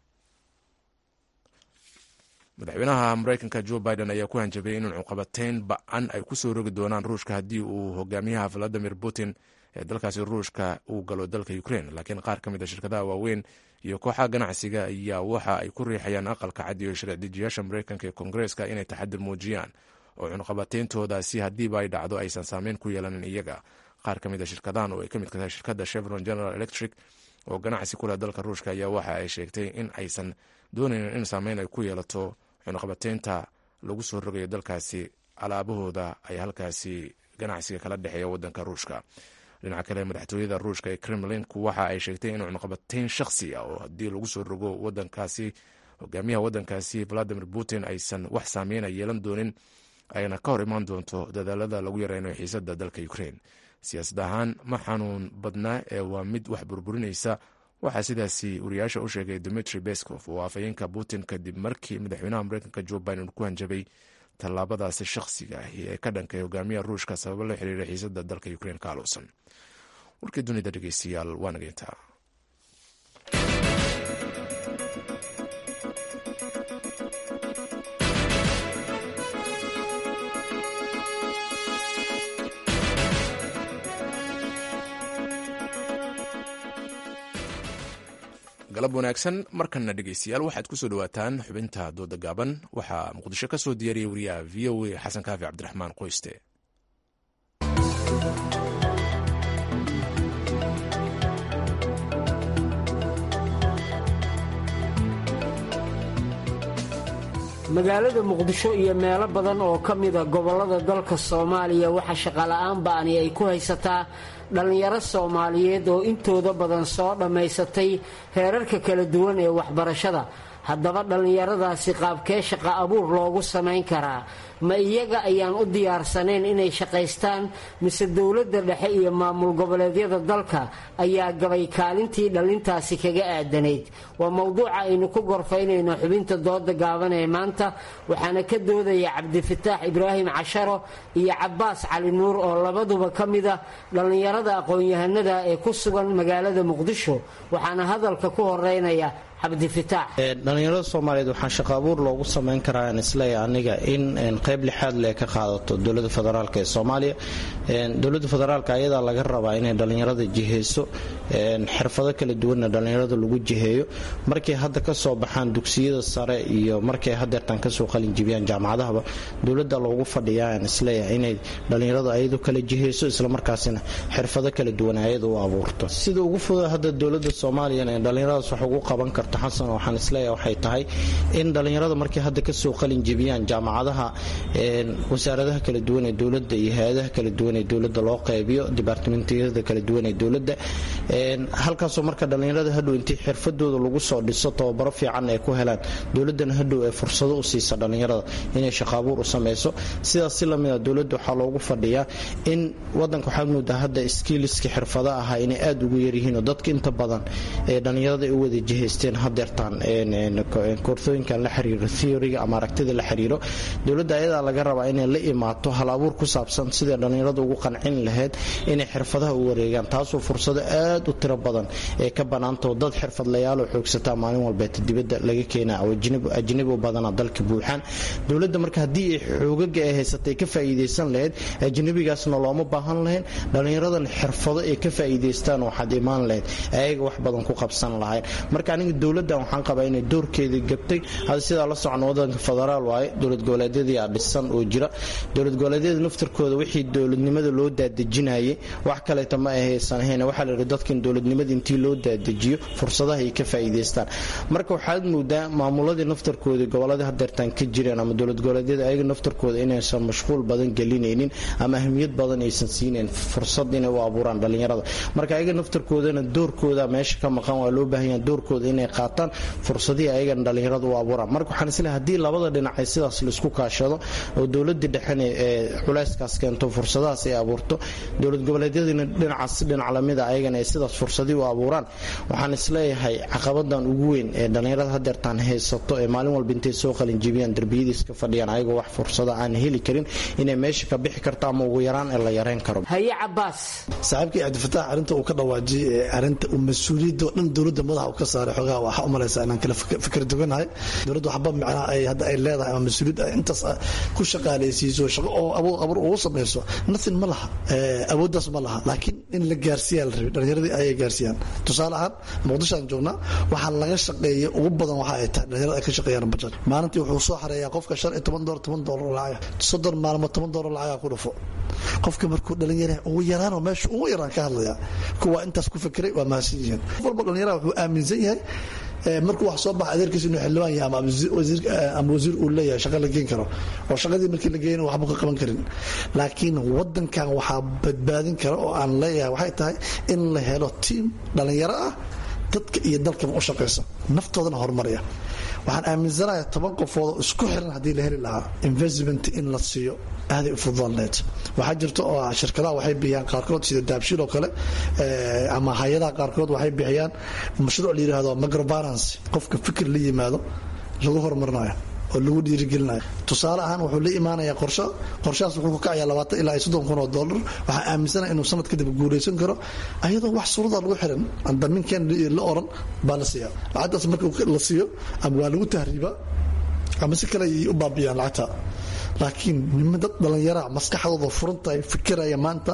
madaxweynaha mareykanka jo biden ayaa ku hanjabay in cuqabateyn ba-an ay kusoo rogi doonaan ruushka haddii uu hogaamiyaha valadimir putin ee dalkaasi ruushka uu galo dalka ukraine laakiin qaar ka mid a shirkadaha waaweyn iyo kooxaha ganacsiga ayaa waxa ay ku riixayaan aqalka cad iyo sharci-dejiyaasha mareykanka ee koongareeska inay taxadir muujiyaan oo cunqabateyntoodaasi haddiiba ay dhacdo aysan saameyn ku yeelanin iyaga qaar ka mid a shirkadahan oo ay ka mid tahay shirkadda chevron general electric oo ganacsi ku leh dalka ruushka ayaa waxa ay sheegtay in aysan doonaynin in saameyn ay ku yeelato cunaqabateynta lagu soo rogayo dalkaasi alaabahooda ay halkaasi ganacsiga kala dhexeeya wadanka ruushka dhinaca kale madaxtooyada ruushka ee kremlinku waxa ay sheegtay in cunaqabateyn shakhsi ah oo haddii lagu soo rogo wadankaasi hogaamiyaha wadankaasi valadimir putin aysan wax saameyna yeelan doonin ayna ka hor imaan doonto dadaalada lagu yareynayo xiisada dalka ukraine siyaasad ahaan ma xanuun badnaa ee waa mid wax burburinaysa waxaa sidaasi wariyaasha u sheegay dimitri beskov oo afhayeenka putin kadib markii madaxweynaha mareykanka jo biden ku hanjabay tallaabadaasi shakhsiga ahi ee ka dhankay hogaamiyaha ruushka sababo la xiriira xiisada dalka ukraine ka aluusan warkii dunida dhegeystayaal waa nageyntaa galab wanaagsan markanna dhegeystayaal waxaad ku soo dhowaataan xubinta dooda gaaban waxaa muqdisho ka soo diyaariyay wariyaha v o a xasan kaafi cabdiraxmaan qoyste magaalada muqdisho iyo meelo badan oo ka mida gobollada dalka soomaaliya waxaa shaqola'aan ba'ani ay ku haysataa dhallinyaro soomaaliyeed oo intooda badan soo dhammaysatay heerarka kala duwan ee waxbarashada haddaba dhallinyaradaasi qaabkee shaqa abuur loogu samayn karaa ma iyaga ayaan u diyaarsanayn inay shaqaystaan mise dowladda dhexe iyo maamul goboleedyada dalka ayaa gabay kaalintii dhallintaasi kaga aadanayd waa mowduuca aynu ku gorfaynayno xubinta dooda gaaban ee maanta waxaana ka doodaya cabdifataax ibraahim casharo iyo cabaas cali nuur oo labaduba ka mida dhallinyarada aqoon-yahanada ee ku sugan magaalada muqdisho waxaana hadalka ku horeynaya dhalinyarada soomaaliyeed waxaa shaqa abuur loogu samayn karaa aan isleeya aniga in qayb lixaad le ka qaadato dowlada federaalk ee soomaaliya dowlada federaalk ayadaa laga rabaa inay dhallinyarada jiheyso xirfado kala duwanna dhallinyarada lagu jiheeyo markay hadda kasoo baxaan dugsiyada sare iyo markay hadeertan kasoo qalinjibiyaan jaamacadahaba dowlada loogu fadhiyaa aan isleeya inay dhallinyaradu ayadu kala jiheyso islamarkaasina xirfado kala duwan ayada u abuurto sida ugu fuda hadda dowlada soomaaliya dhallinyaradaas wax ugu qaban karto xasan waxaan isleeyahay waxay tahay in dhallinyarada markay hadda kasoo qalin jebiyaan jaamacadaha wasaaradaha kala duwan ee dowladda iyo hay-adaha kala duwan ee dowladda loo qaybiyo dibaartimentiyada kala duwan ee dowladda halkaasoo marka dhallinyarada hadhow intii xirfadooda lagu soo dhiso tababaro fiican ay ku helaan dowladdana hadhow ee fursado u siisa dhallinyarada inay shaqaabuur u samayso sidaas si lamida dowladda waxaa loogu fadhiyaa in wadanka waxaad moodaa hadda skiiliska xirfada ahaa inay aada ugu yaryihiin oo dadka inta badan ee dhallinyarada ay u wada jihaysteen hadeertaan koorsooyinkan la xiriiro theoryga ama aragtida la xiriiro dowladda ayadaa laga rabaa inay la imaato hal abuur ku saabsan sidai dhallinyaradu ugu qancin lahayd inay xirfadaha u wareegaan taasoo fursado aad u tiro badan ee ka banaantao dad xirfadlayaaloo xoogsataa maalin walbeeta dibadda laga keena oo ajnabi u badana dalka buuxaan dowladda marka haddii ay xoogaga ay haysatay ka faa'iidaysan lahayd ajnabigaasna looma baahan lahayn dhallinyaradan xirfado ay ka faa'iidaystaan waxaad imaan lahayd ayaga wax badan ku qabsan lahayn marka aniga dowladdan waxaan qabaa inay doorkeedii gabtay hadda sidaa la socon wadanka federaal waaye dowlad goboleedyadii dhisan oo jira dowlad goboleedyada naftarkooda wixii dowladnimada loo daadejinayay wax kaleeta ma ahaysan ahayn waxaa la yidhi dadkan dowladnimada intii loo daadejiyo fursadaha ay ka faa'iidaystaan marka waxaad moodaa maamuladii naftarkoodii goboladii hadeertaan ka jireen ama dowlad goboleedyada ayaga naftarkooda inaysan mashquul badan gelinaynin ama ahmiyad badan aysan siinayn fursad inay u abuuraan dhallinyarada marka ayaga naftarkoodana doorkooda meesha ka maqan waa loo baahan yaha doorkooda inay qaataan fursadihii ayagana dhallinyarada u abuuraan marka waxaan isleehay haddii labada dhinac ay sidaas laisku kaashado oo dowladii dhexena ee culayskaas keento fursadahaas ay abuurto dowlad goboleedyadiina dhinacaas dhinac lamida ayagana ay sidaas fursadii u abuuraan waxaan isleeyahay caqabadan ugu weyn ee dhallinyarada hadeertaan haysato ee maalin walba intay soo qalinjibiyaan derbiyadiis ka fadhiyaan ayagoo wax fursada aan heli karin inay meesha ka bixi karto ama ugu yaraan ee la yareyn karo haye cabaas saaxiibkii cabdifataax arrinta uu ka dhawaajiyey ee arrinta uu mas-uuliyadda oo dhan dowladda madaxa uu ka saaray xogaha waxaa u malaysaa inaan kala fikir duganahay dowladda waxba micnaha ay hadda ay leedahay ama mas-uuliyad ay intaas ku shaqaalaysiiso shaqo oo abuur abuur ugu samayso nothing ma laha awooddaas ma laha laakiin in la gaarsiiyaa la rabay dhallinyaradii ayay gaarsiiyaan tusaale ahaan muqdishoaan joognaa waxaa laga shaqeeya ugu badan waxa ay tahay dhallinyarada ay ka shaqeeyaan bajad maalintii wuxuu soo xareeyaa qofka shan iyo toban doolar toban doolar lacaga soddon maalmood toban doolar lacaga ku dhufo qofka markuu dhalinyara ugu yaraanoo meesha ugu yaraan ka hadlaya kuwa intaas ku fikiray waa mahadsan yihiin qof walba dhalinyaraha wuxuu aaminsan yahay markuu wax soo baxa adeerkiisa inuu xildhibaan yahay ama wasiir uu leeyahay shaqa la geen karo oo shaqadii markii la geeyna waxba ka qaban karin laakiin wadankan waxaa badbaadin kara oo aan leeyahay waxay tahay in la helo tiim dhalinyaro ah dadka iyo dalkaba u shaqaysa naftoodana horumaraya waxaan aaminsanahay toban qofoodoo isku xiran haddii la heli lahaa investment in la siiyo aaday u fududaan lahayd waxaa jirta oo shirkadaha waxay bixiyaan qaarkood sida daabshiil oo kale ama hay-adaha qaarkood waxay bixiyaan mashruuc la yidhahdo microbalance qofka fikir la yimaado lagu horumarinayo oo lagu dhiirigelinayo tusaale ahaan wuxuu la imaanayaa qorsho qorshahaas wuxuu ku kacayaa labaatan ilaa iyo soddon kun oo dollar waxaa aaminsanaha inuu sanad kadib guulaysan karo ayadoo wax suruda lagu xiran aan damiinkeen la oran baa la siiyaa lacagtaas marka la siiyo ama waa lagu tahriibaa ama si kale ayay u baabiyaan lacagta laakiin nima dad dhallinyaraa maskaxdooda furantahay fikiraya maanta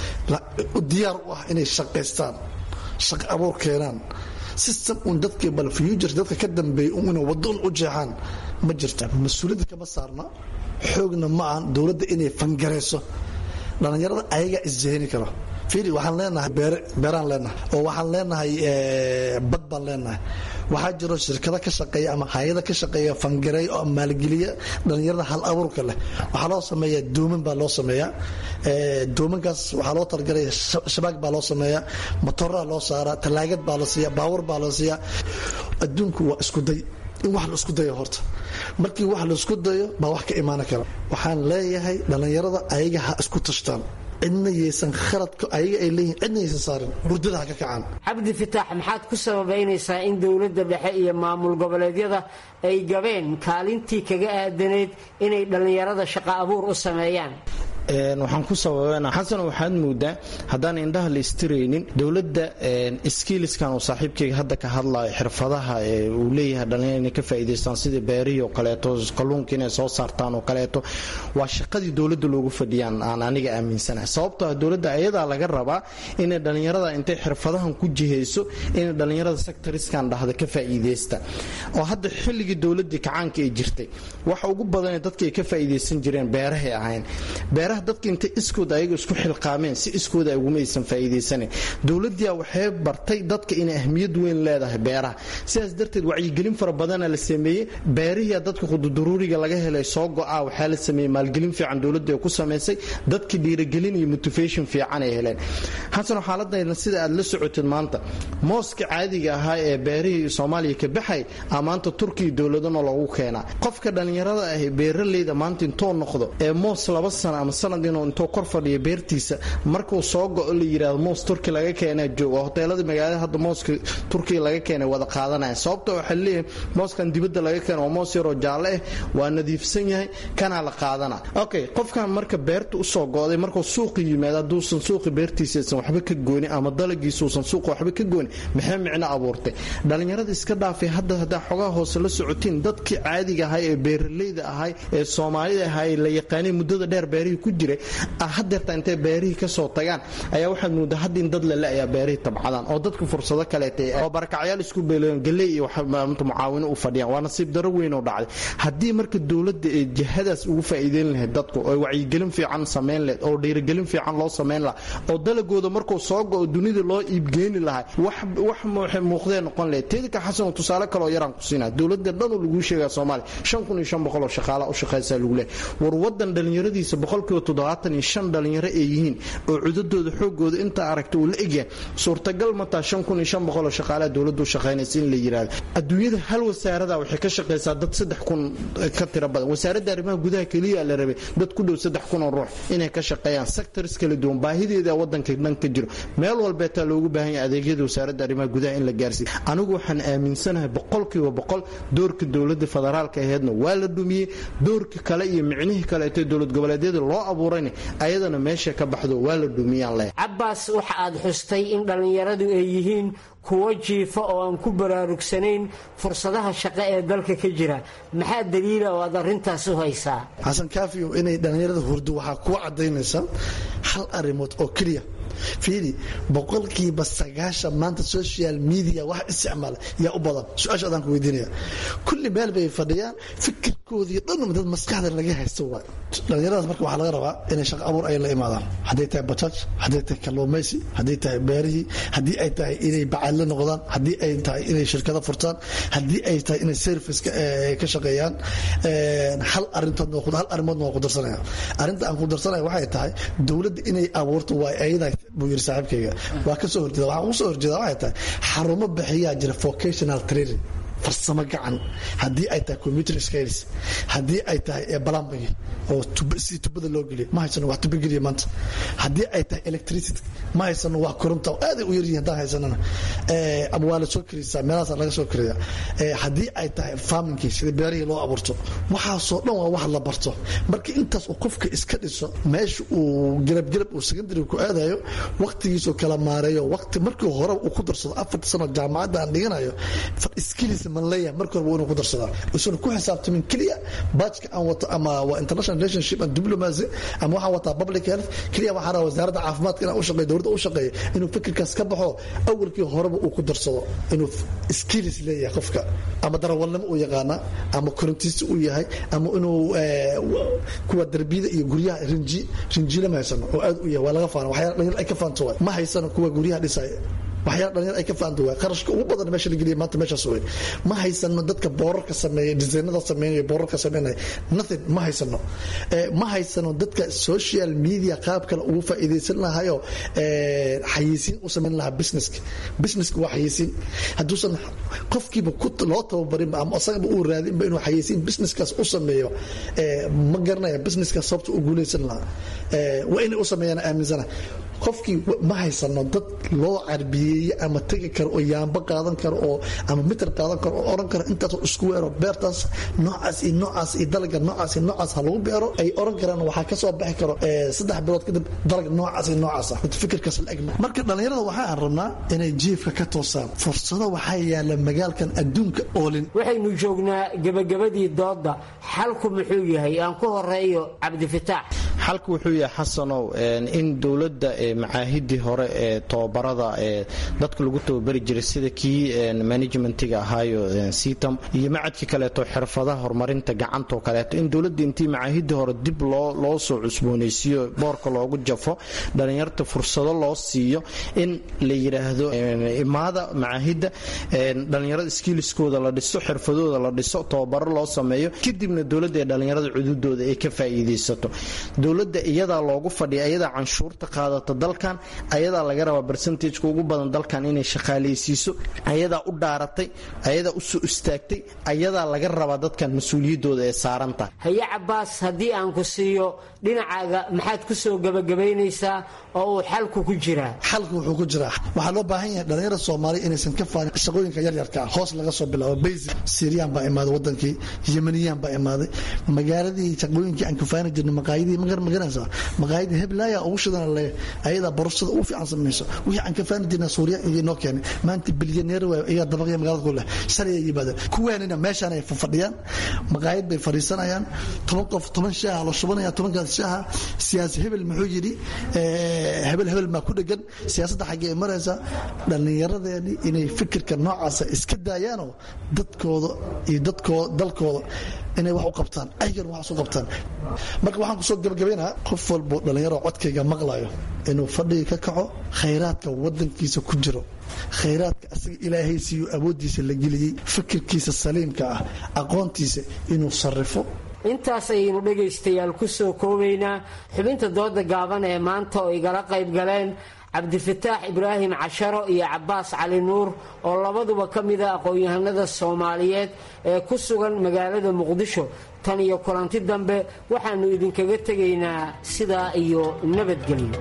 diyaar u ah inay shaqaystaan shaqo abuur keenaan system un dadkii bal future dadka ka dambeeyay un inay wadon u jeexaan ma jirta mas-uuliyadda kama saarna xoogna ma ahan dowladda inay fangarayso dhallinyarada ayagaa isjeheni karo fiili waxaan leenahay beeraan leenahay oo waxaan leenahay bad baan leenahay waxaa jiro shirkado ka shaqeeya ama hay-ada ka shaqeeya fangareey oo maalgeliya dhallinyarada hal abuurka leh waxaa loo sameeyaa dooman baa loo sameeyaa doomankaas waxaa loo talagalaya shabaag baa loo sameeyaa matoraa loo saaraa talaagad baa la siiya baawar baa la siiyaa adduunku waa iskuday in wax la isku dayo horta markii wax la isku dayo baa wax ka imaan kara waxaan leeyahay dhallinyarada ayaga ha isku tashtaan cidna yaysan khaladka ayaga ay leeyihin cidna yaysan saarin hurdada ha ka kacaan cabdi fitaax maxaad ku sababaynaysaa in dowladda dhexe iyo maamul goboleedyada ay gabeen kaalintii kaga aadanayd inay dhallinyarada shaqo abuur u sameeyaan waxaan ku sababana xasan waxaad moodaa haddaan indhaha la istiraynin dowladda skiiliskan uu saaxiibkayga hadda ka hadlayo xirfadaha uu leeyahay dhalinyar inay ka faa'iidaystaan sidii beerihii oo kaleeto kalluunka inay soo saartaan oo kaleeto waa shaqadii dowladda loogu fadhiyaan aan aniga aaminsanahay sababtoo ah dowladda ayadaa laga rabaa inay dhallinyarada intay xirfadahan ku jihayso inay dhallinyarada sectoriskan dhahda ka faa'iidaysta oo hadda xilligii dowladdii kacaanka ay jirtay waxa ugu badanee dadka ay ka faa'iidaysan jireen beerahay ahayn beeraha dadka intay iskooda ayaga isku xilqaameen si iskooda ay uguma aysan faa'iidaysanin dowladdiia waxay bartay dadka inay ahmiyad weyn leedahay beeraha sidaas darteed wacyigelin fara badana la sameeyey beerihii dadka qududuruuriga laga helay soo go-a waxaa la sameeyey maalgelin fiican dowladda ay ku samaysay dadka dhiiragelin iyo motivation fiican ay heleen xasan xaaladayna sida aad la socotid maanta mooska caadiga ahaa ee beerihii soomaaliya ka baxay aa maanta turkiya dowladana loogu keenaa qofka dhallinyarada ah beeraleyda maanta intoo noqdo ee moos laba sano ama sanad inuu intuu kor fadhiyo beertiisa markuu soo go-o la yidhahdo moos turki laga keenaa jooga hoteelada magaalada hadda mooska turkiga laga keenay wada qaadanaya sababta waxaa leeyahay mooskan dibadda laga keena waa moos yaroo jaalle ah waa nadiifsan yahay kanaa la qaadana okay qofkan marka beerta usoo go-day markuu suuqi yimaado hadduusan suuqi beertiisaysan waxba ka goonin ama dalagiisuusan suuqa waxba ka goonin maxay micno abuurtay dhallinyarada iska dhaafay hadda haddaa xogaha hoose la socotiin dadkii caadiga ahay ee beeralayda ahay ee soomaalida ahay la yaqaanay muddada dheer beerihii ku jiray hadeerta intay beerihii kasoo tagaan ayaa waxaad moodaa hadda in dad lale ayaa beerihii tabcadaan oo dadku fursado kaleeta oo barakacyaal isku beeleen galey iyo mucaawino u fadhiyaan waa nasiib daro weyn oo dhacday haddii marka dowladda ee jihadaas ugu faa'iideyn lahayd dadku oo wacyigelin fiican samayn lahayd oo dhiirigelin fiican loo samayn lahaa oo dalagooda markuu soo go-o dunida loo iibgeeni lahaa wax waxay muuqdee noqon lahayd teedika xasan tusaale kaleoo yaraan ku siinaa dowladda dhanuu laguu sheegaa soomaaliya shan kun iyo shan boqol oo shaqaala u shaqaysaa lagu leehay war wadan dhallinyaradiisa boqolkiiba toddobaatan iyo shan dhallinyaro ay yihiin oo cudadooda xoogooda intaa aragta uu la egyahay suurtagal mataa shan kun iyo shan boqol oo shaqaalaha dowladdu shaqaynaysa in la yidhaahdo adduunyada hal wasaarada waxay ka shaqaysaa dad saddex kun ka tiro badan wasaaradda arrimaha gudaha keliya la rabay dad ku dhow saddex kun oo ruux inay ka shaqeeyaan sectors kala duwan baahideeda wadanka dhan ka jiro meel walbeetaa loogu baahan yahay adeegyada wasaaradda arrimaha gudaha in la gaarsiiyo anigu waxaan aaminsanahay boqolkiiba boqol doorka dowladda federaalka aheedna waa la dhumiyey doorka kale iyo micnihii kaleetee dowlad goboleedyada loo abuurayna ayadana meesha ka baxdo waa la dhumiyaan leh cabbaas waxa aad xustay in dhallinyaradu ay yihiin kuwo jiifa oo aan ku baraarugsanayn fursadaha shaqo ee dalka ka jira maxaa daliila oo aad arrintaas u haysaa xasan kaafiyo inay dhallinyarada hurdo waxaa kuwa caddaynaysa hal arrimood oo keliya fiiri boqolkiiba sagaashan maanta social media wax isticmaala yaa u badan su-aasha adaan ku weydiinaya kulli meel bay fadhiyaan fikirkoodii dhan dad maskaxda laga haysto waay dhallinyaradaas marka waxaa laga rabaa inay shaqo abuur ay la imaadaan hadday tahay bajaaj hadday tahay kalluumaysi hadday tahay beerihii haddii ay tahay inay bacaadle noqdaan haddii ay tahay inay shirkado furtaan haddii ay tahay inay service ka shaqeeyaan hal arintood hal arrimoodna waa ku darsanaya arrinta aan ku darsanaya waxay tahay dowladda inay abuurto waa ayada buu yiri saaxiibkayga waa ka soo horjeeda waxaan ugu soo horjeeda waxay tahay xarumo bixiyaa jira vocational training farsamo gacan haddii ay tahay computer skills haddii ay tahay plumbing oo si tubada loo geliyo ma haysano wax tubo geliya maanta haddii ay tahay electricity ma haysano wax koronta aaday u yaryihin haddaan haysanana ama waa la soo karisaa meelahaas laga soo kariya haddii ay tahay farmingkii sida beerihii loo abuurto waxaasoo dhan waa wax la barto marka intaas uu qofka iska dhiso meesha uu gelabgelab uu secondary ku aadayo waqtigiisuu kala maareeyo waqti markii hore uu ku darsado afarta sano jaamacadda aan dhiganayo skills man leeyahay marka horeba inuu ku darsadaa isuna ku xisaabtamin keliya baajka aan wato ama waa international relationship and diplomacy ama waxaan wataa public health keliya waxaa rabaa wasaaradda caafimaadka inaan u shaqeeyo dowladda u shaqeeyo inuu fikirkaas ka baxo awalkii horeba uu ku darsado inuu skills leeyahay qofka ama darawalnimo uu yaqaana ama korintiisi uu yahay ama inuu kuwa darbiyada iyo guryaha rinji rinjiile ma haysano oo aad u yahay waa laga faana waxyaala dhalinyar ay ka faanto waay ma haysano kuwa guryaha dhisaya waxyaala dhalinyar ay ka faanta waay qarashka ugu badan meesha la geliya maanta meeshaas wey ma haysano dadka boorarka sameeya disaynada sameynaya boorarka sameynaya nothing ma haysano ma haysano dadka social media qaab kale ugu faa'iidaysan lahayo xayeysiin u samayn lahaa businesska businesska waa xayeysiin hadduusan qofkiiba loo tababarinba ama asagaba uu raadinba inuu xayeysiin businesskaas u sameeyo ma garanaya businesskaas sababta u guulaysan lahaa waa inay u sameeyaan aaminsana qofkii ma haysano dad loo carbiyeeye ama tegi karo oo yaamba qaadan karo oo ama mitar qaadan karo oo oran karo intaasoo isku weero beertaas noocaas iyo noocaas iyo dalaga noocaas iyo noocaas ha lagu beero ay oran karaan waxaa ka soo baxi karo saddex bilood kadib dalag noocaas iyo noocaas ah fikirkaas la egma marka dhallinyarada waxaan rabnaa inay jiifka ka toosaan fursado waxaa yaala magaalkan adduunka oolin waxaynu joognaa gebagabadii dooda xalku muxuu yahay aan ku horeeyo cabdifitaax xalku wuxuu yahay xasanow in dowladda macaahidii hore ee tobabarada ee dadka lagu tababari jiray sida kii managementiga ahaayo sitam iyo macadkii kaleeto xirfadaha horumarinta gacantoo kaleeto in dowladda intii macaahidii hore dib loo soo cusboonaysiiyo boorka loogu jafo dhallinyarta fursado loo siiyo in la yidhaahdo imaada macaahidda dhallinyarada skiiliskooda la dhiso xirfadooda la dhiso tababaro loo sameeyo kadibna dowladda ee dhallinyarada cududooda ay ka faa'iidaysato dowladda iyadaa loogu fadhiya ayadaa canshuurta qaadata dalkan ayadaa laga rabaa barsentajka ugu badan dalkan inay shaqaaleysiiso ayadaa u dhaaratay ayadaa u soo istaagtay ayadaa laga rabaa dadkan mas-uuliyaddooda ee saarantaha haye cabaas haddii aan ku siiyo dhinacaaga maxaad ku soo gebagabaynaysaa oo uu xalku ku jiraa xalku wuxuu ku jiraa waxaa loo baahan yahay dhalinyarada soomaaliya inaysan ka faanin shaqooyinka yaryarka ah hoos laga soo bilaabo basic siiriyaan baa imaaday wadankii yemaniyaan baa imaaday magaaladii shaqooyinkii aan kafaani jirnay maqaayadii magar magaranaysaa maqaayadii heblaaya ugu shidana le ayadaa borosada ugu fiican samayso wixii aan kafaani jirnay suuriya iyo noo keenay maanta bilyaneer waa iyaa dabaqya magaalada ku leh shalay ay yimaadeen kuwaanina meeshaan ay fadhiyaan maqaayad bay fadhiisanayaan toban qof toban shaaha la shubanaya tobankaas shaaha siyaasi hebel muxuu yidhi hebel hebel maa ku dhegan siyaasadda xaggee maraysa dhallinyaradeeni inay fikirka noocaasa iska daayaanoo dadkooda iyo dadkooda dalkooda inay wax u qabtaan aygan wax u qabtaan marka waxaan kusoo gabagabaynaha qof walbo dhallinyaro codkayga maqlayo inuu fadhiga ka kaco khayraadka wadankiisa ku jiro khayraadka asaga ilaahay siiyo awooddiisa la geliyey fikirkiisa saliimka ah aqoontiisa inuu sarrifo intaas ayaynu dhegaystayaal ku soo koobaynaa xubinta dooda gaaban ee maanta oo igala qayb galeen cabdifataax ibraahim casharo iyo cabaas cali nuur oo labaduba ka mida aqoon-yahanada soomaaliyeed ee ku sugan magaalada muqdisho tan iyo kulanti dambe waxaannu idinkaga tegaynaa sidaa iyo nabadgelyo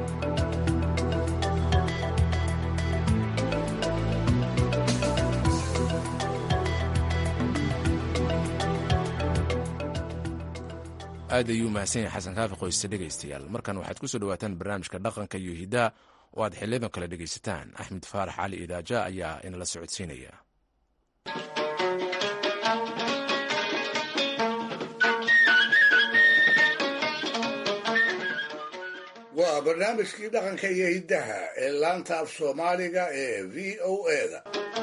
aad ayuu mahadsan yahay xasan kaafi qoyste dhegaystayaal markan waxaad ku soo dhawaataan barnaamijka dhaqanka iyo hidaa oo aad xiliyadan kale dhegaysataan axmed faarax cali idaaja ayaa inala socodsiinaya waa barnaamijkii dhaqanka iyo hiddaha ee laanta af soomaaliga ee v o eda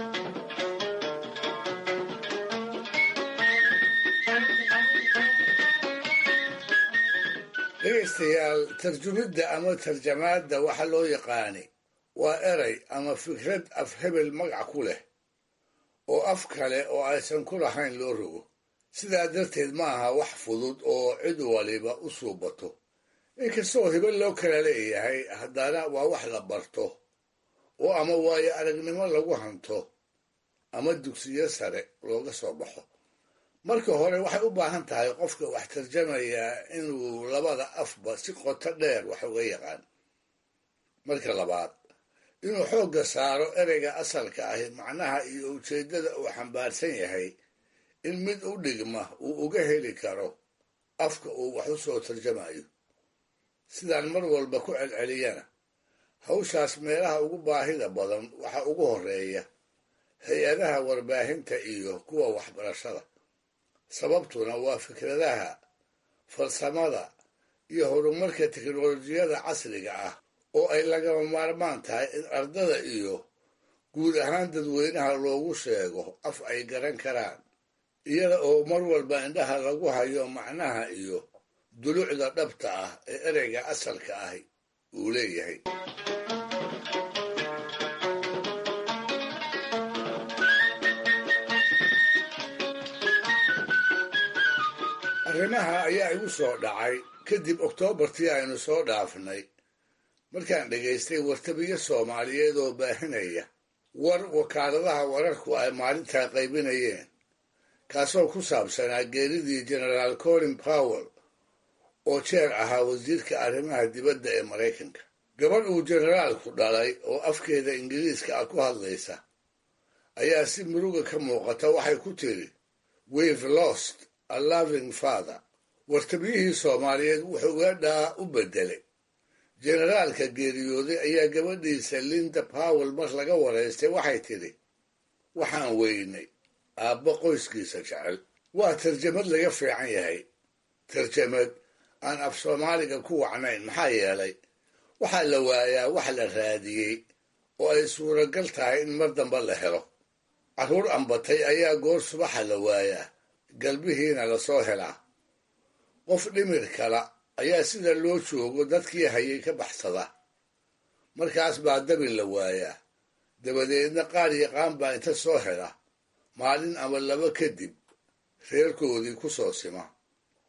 dhegaystayaal tarjumidda ama tarjamaadda waxa loo yaqaani waa eray ama fikrad af hebel magac ku leh oo af kale oo aysan ku lahayn loo rogo sidaa darteed ma aha wax fudud oo cid waliba u suubato inkastoo hebel loo kala leeyahay haddana waa wax la barto oo ama waayo aragnimo lagu hanto ama dugsiyo sare looga soo baxo marka hore waxay u baahan tahay qofka wax tarjamayaa inuu labada afba si qoto dheer wax uga yaqaan marka labaad inuu xoogga saaro ereyga asalka ahi macnaha iyo ujeeddada uu xambaarsan yahay in mid u dhigma uu uga heli karo afka uu wax u soo tarjamayo sidaan mar walba ku celceliyana hawshaas meelaha ugu baahida badan waxa ugu horeeya hay-adaha warbaahinta iyo kuwa waxbarashada sababtuna waa fikradaha farsamada iyo horumarka teknolojiyada casriga ah oo ay lagama maarmaan tahay in ardada iyo guud ahaan dadweynaha loogu sheego af ay garan karaan iyada oo mar walba indhaha lagu hayo macnaha iyo dulucda dhabta ah ee ereyga asalka ahi uu leeyahay arrimaha ayaa igu soo dhacay kadib oktoobartii aynu soo dhaafnay markaan dhegaystay wartabiyo soomaaliyeed oo baahinaya war wakaaladaha wararku ay maalintaa qaybinayeen kaasoo ku saabsanaa geeridii genaraal colin powell oo jeer ahaa wasiirka arrimaha dibadda ee maraykanka gabadh uu generaalku dhalay oo afkeeda ingiriiska ah ku hadlaysa ayaa si muruga ka muuqata waxay ku tiri weve lost a loving father wartabiyihii soomaaliyeed wuxuu weedhaa u beddelay generaalka geeriyooday ayaa gabadhiisa linda powell mar laga waraystay waxay tidhi waxaan weynay aabbo qoyskiisa jecel waa tarjamad laga fiican yahay tarjamad aan af soomaaliga ku wacnayn maxaa yeelay waxaa la waayaa wax la raadiyey oo ay suuragal tahay in mar damba la helo carruur ambatay ayaa goor subaxa la waayaa galbihiina lasoo helaa qof dhimir kala ayaa sida loo joogo dadkii hayay ka baxsada markaas baa dabil la waayaa dabadeedna qaar yaqaan baa inta soo hela maalin ama laba kadib reerkoodii ku soo sima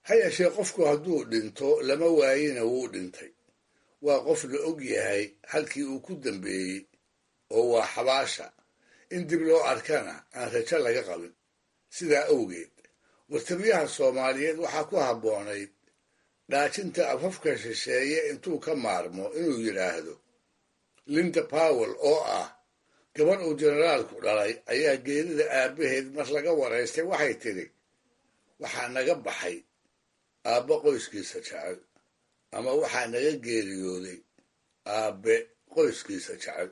ha yeeshee qofku hadduu dhinto lama waayina wuu dhintay waa qof la og yahay halkii uu ku dambeeyey oo waa xabaasha in dib loo arkana aan rajo laga qabin sidaa awgeed wartamiyaha soomaaliyeed waxaa ku habboonayd dhaajinta afafka shisheeye intuu ka maarmo inuu yidhaahdo linda powell oo ah gabadh uu generaalku dhalay ayaa geerida aabbaheed mar laga waraystay waxay tidhi waxaa naga baxay aabbe qoyskiisa jecel ama waxaa naga geeriyooday aabbe qoyskiisa jecel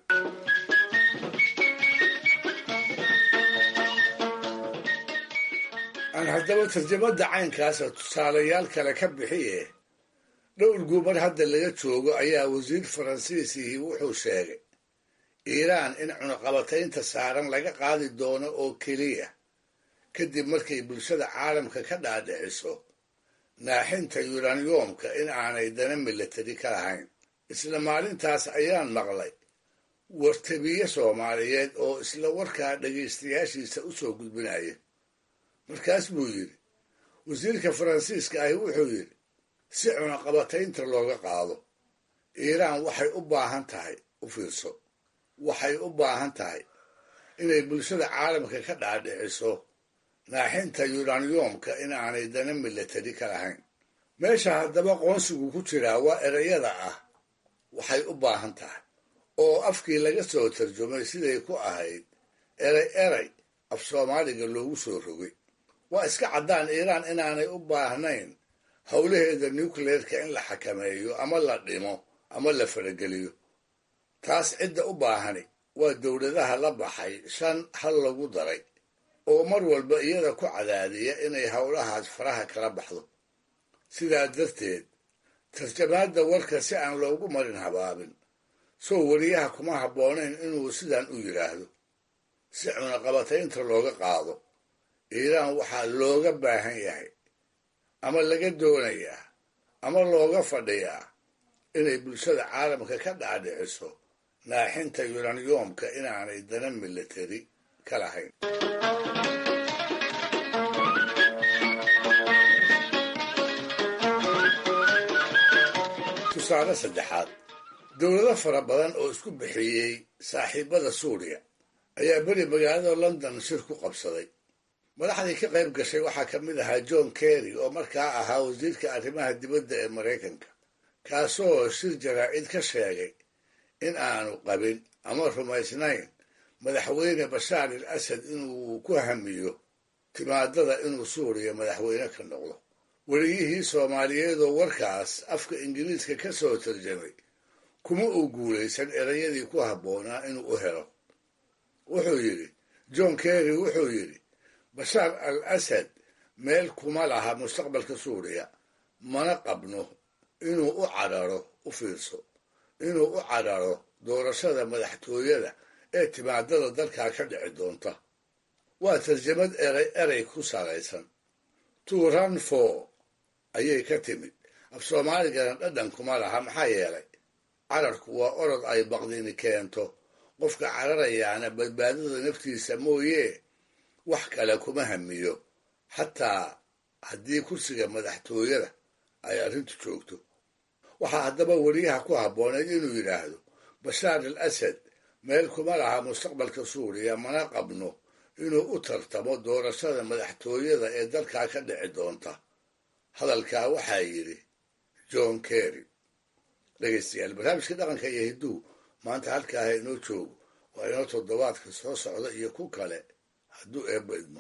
aan haddaba tarjamada caynkaasa tusaalayaal kale ka bixiye dhowr guumar hadda laga joogo ayaa wasiir faransiisihii wuxuu sheegay iiraan in cunaqabataynta saaran laga qaadi doono oo keliya kadib markay bulshada caalamka ka dhaadhiciso naaxinta yuraniyomka in aanay dana milatari ka lahayn isla maalintaas ayaan maqlay wartabiye soomaaliyeed oo isla warkaa dhegaystayaashiisa u soo gudbinaya markaas buu yidhi wasiirka faransiiska ahi wuxuu yidhi si cunaqabataynta looga qaado iiraan waxay u baahan tahay u fiirso waxay u baahan tahay inay bulshada caalamka ka dhaadhiciso naaxinta yuraniyomka in aanay dana milatari ka lahayn meesha haddaba qoonsigu ku jiraa waa erayada ah waxay u baahan tahay oo afkii laga soo tarjumay siday ku ahayd eray eray af soomaaliga loogu soo rogay waa iska caddaan iiraan inaanay u baahnayn howlaheeda nucleerka in la xakameeyo ama la dhimo ama la farageliyo taas cidda u baahani waa dowladaha la baxay shan hal lagu daray oo mar walba iyada ku cadaadiya inay howlahaas faraha kala baxdo sidaa darteed tarjamaadda warka si aan loogu marin habaabin soo wariyaha kuma habboonayn inuu sidan u yidhaahdo si cunaqabataynta looga qaado iiraan waxaa looga baahan yahay ama laga doonayaa ama looga fadhiyaa inay bulshada caalamka ka dhaadhiciso naaxinta yuraniyomka inaanay dana milatari ka lahayn tusaale saddexaad dowlado fara badan oo isku bixiyey saaxiibada suuriya ayaa beri magaalada london shir ku qabsaday madaxdii ka qayb gashay waxaa ka mid ahaa john kerry oo markaa ahaa wasiirka arrimaha dibadda ee maraykanka kaasoo shir jaraa'id ka sheegay in aanu qabin ama rumaysnayn madaxweyne bashaar al asad inuu ku hamiyo timaadada inuu suuriya madaxweyne ka noqdo weliyihii soomaaliyeedoo warkaas afka ingiriiska ka soo tarjamay kuma uu guulaysan erayadii ku habboonaa inuu u helo wuxuu yidhi john kerry wuxuu yidhi bashaar al asad meel kuma laha mustaqbalka suuriya mana qabno inuu u cadharo u fiirso inuu u cadharo doorashada madaxtooyada ee timaadada dalkaa ka dhici doonta waa tarjamad eray eray ku salaysan to run for ayay ka timid af soomaaligana dhadhan kuma laha maxaa yeelay cararku waa orod ay baqdini keento qofka cararayaana badbaadada naftiisa mooyee wax kale kuma hamiyo xataa haddii kursiga madaxtooyada ay arrintu joogto waxaa haddaba weriyaha ku habbooneyd inuu yidhaahdo bashaar al asad meel kuma laha mustaqbalka suuriya mana qabno inuu u tartamo doorashada madaxtooyada ee dalkaa ka dhici doonta hadalkaa waxaa yidhi john kerry dhegaystayaal barnaamijka dhaqanka iyo hidduu maanta halkaaha inoo joogo waa inoo toddobaadka soo socda iyo ku kale hadduu eebba idmo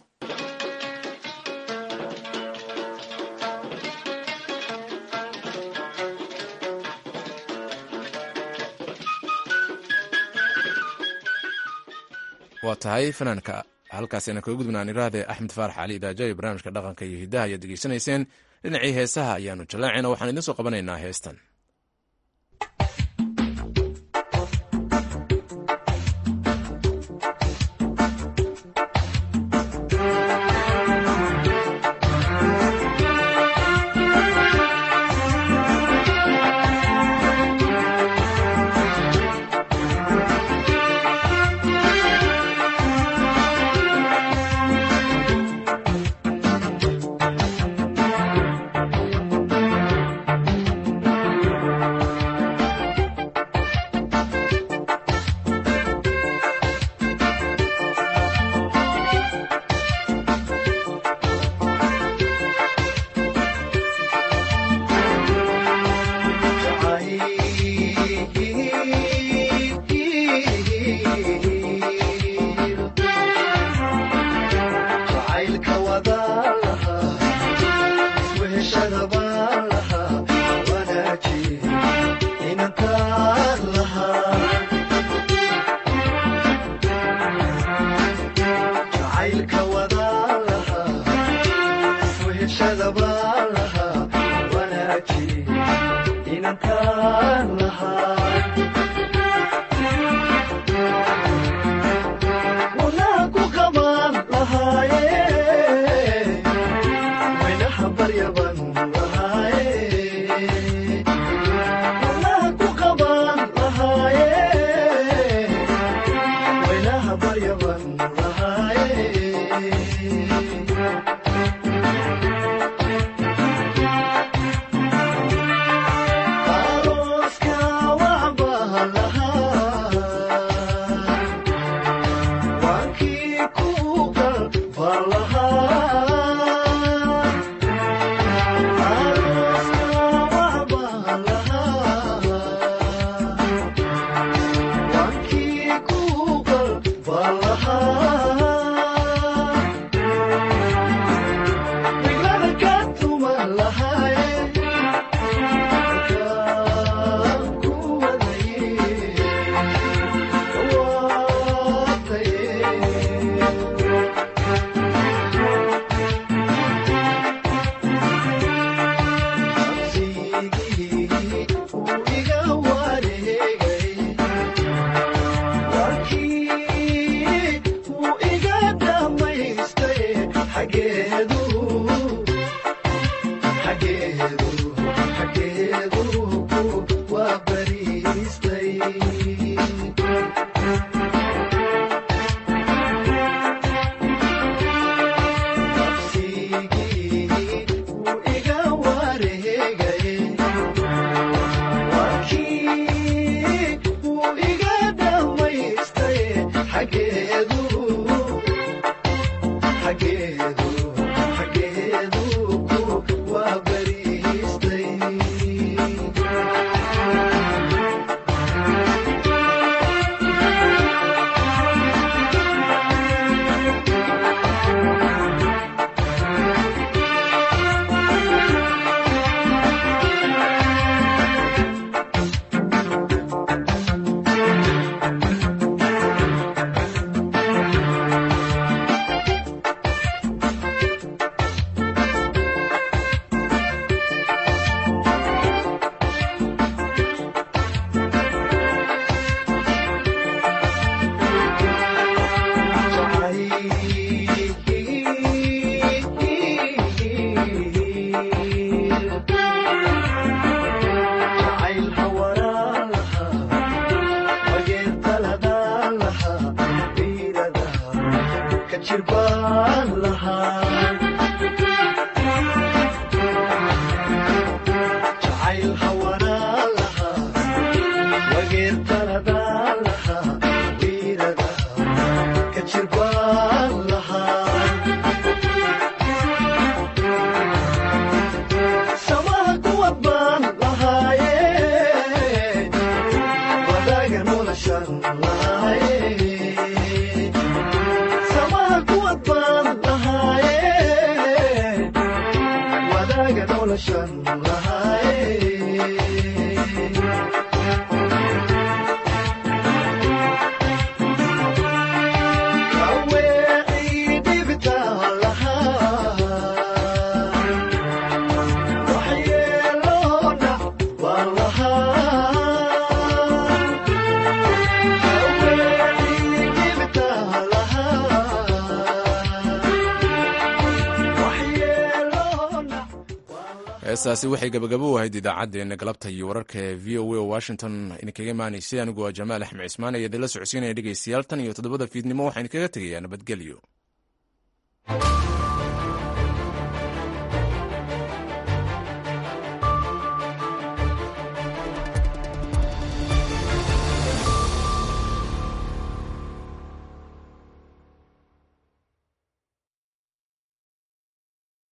waa tahay fanaanka halkaasina kaga gudbnaan iraahde axmed faarax cali idaaja iyo barnaamijka dhaqanka iyo hiddaha ayaad degeysanayseen dhinacii heesaha ayaanu jallaacaynaa waxaan idiin soo qabanaynaa heestan heestaasi waxay gabagabo u ahayd idaacaddeenna galabta iyo wararka ee v o a oo washington idinkaga imaanaysay anigu waa jamaal axmed cismaan ee idinla socodsiinaya dhegaystayaal tan iyo toddobada fiidnimo waxaan idinkaga tegayaa nabadgelyo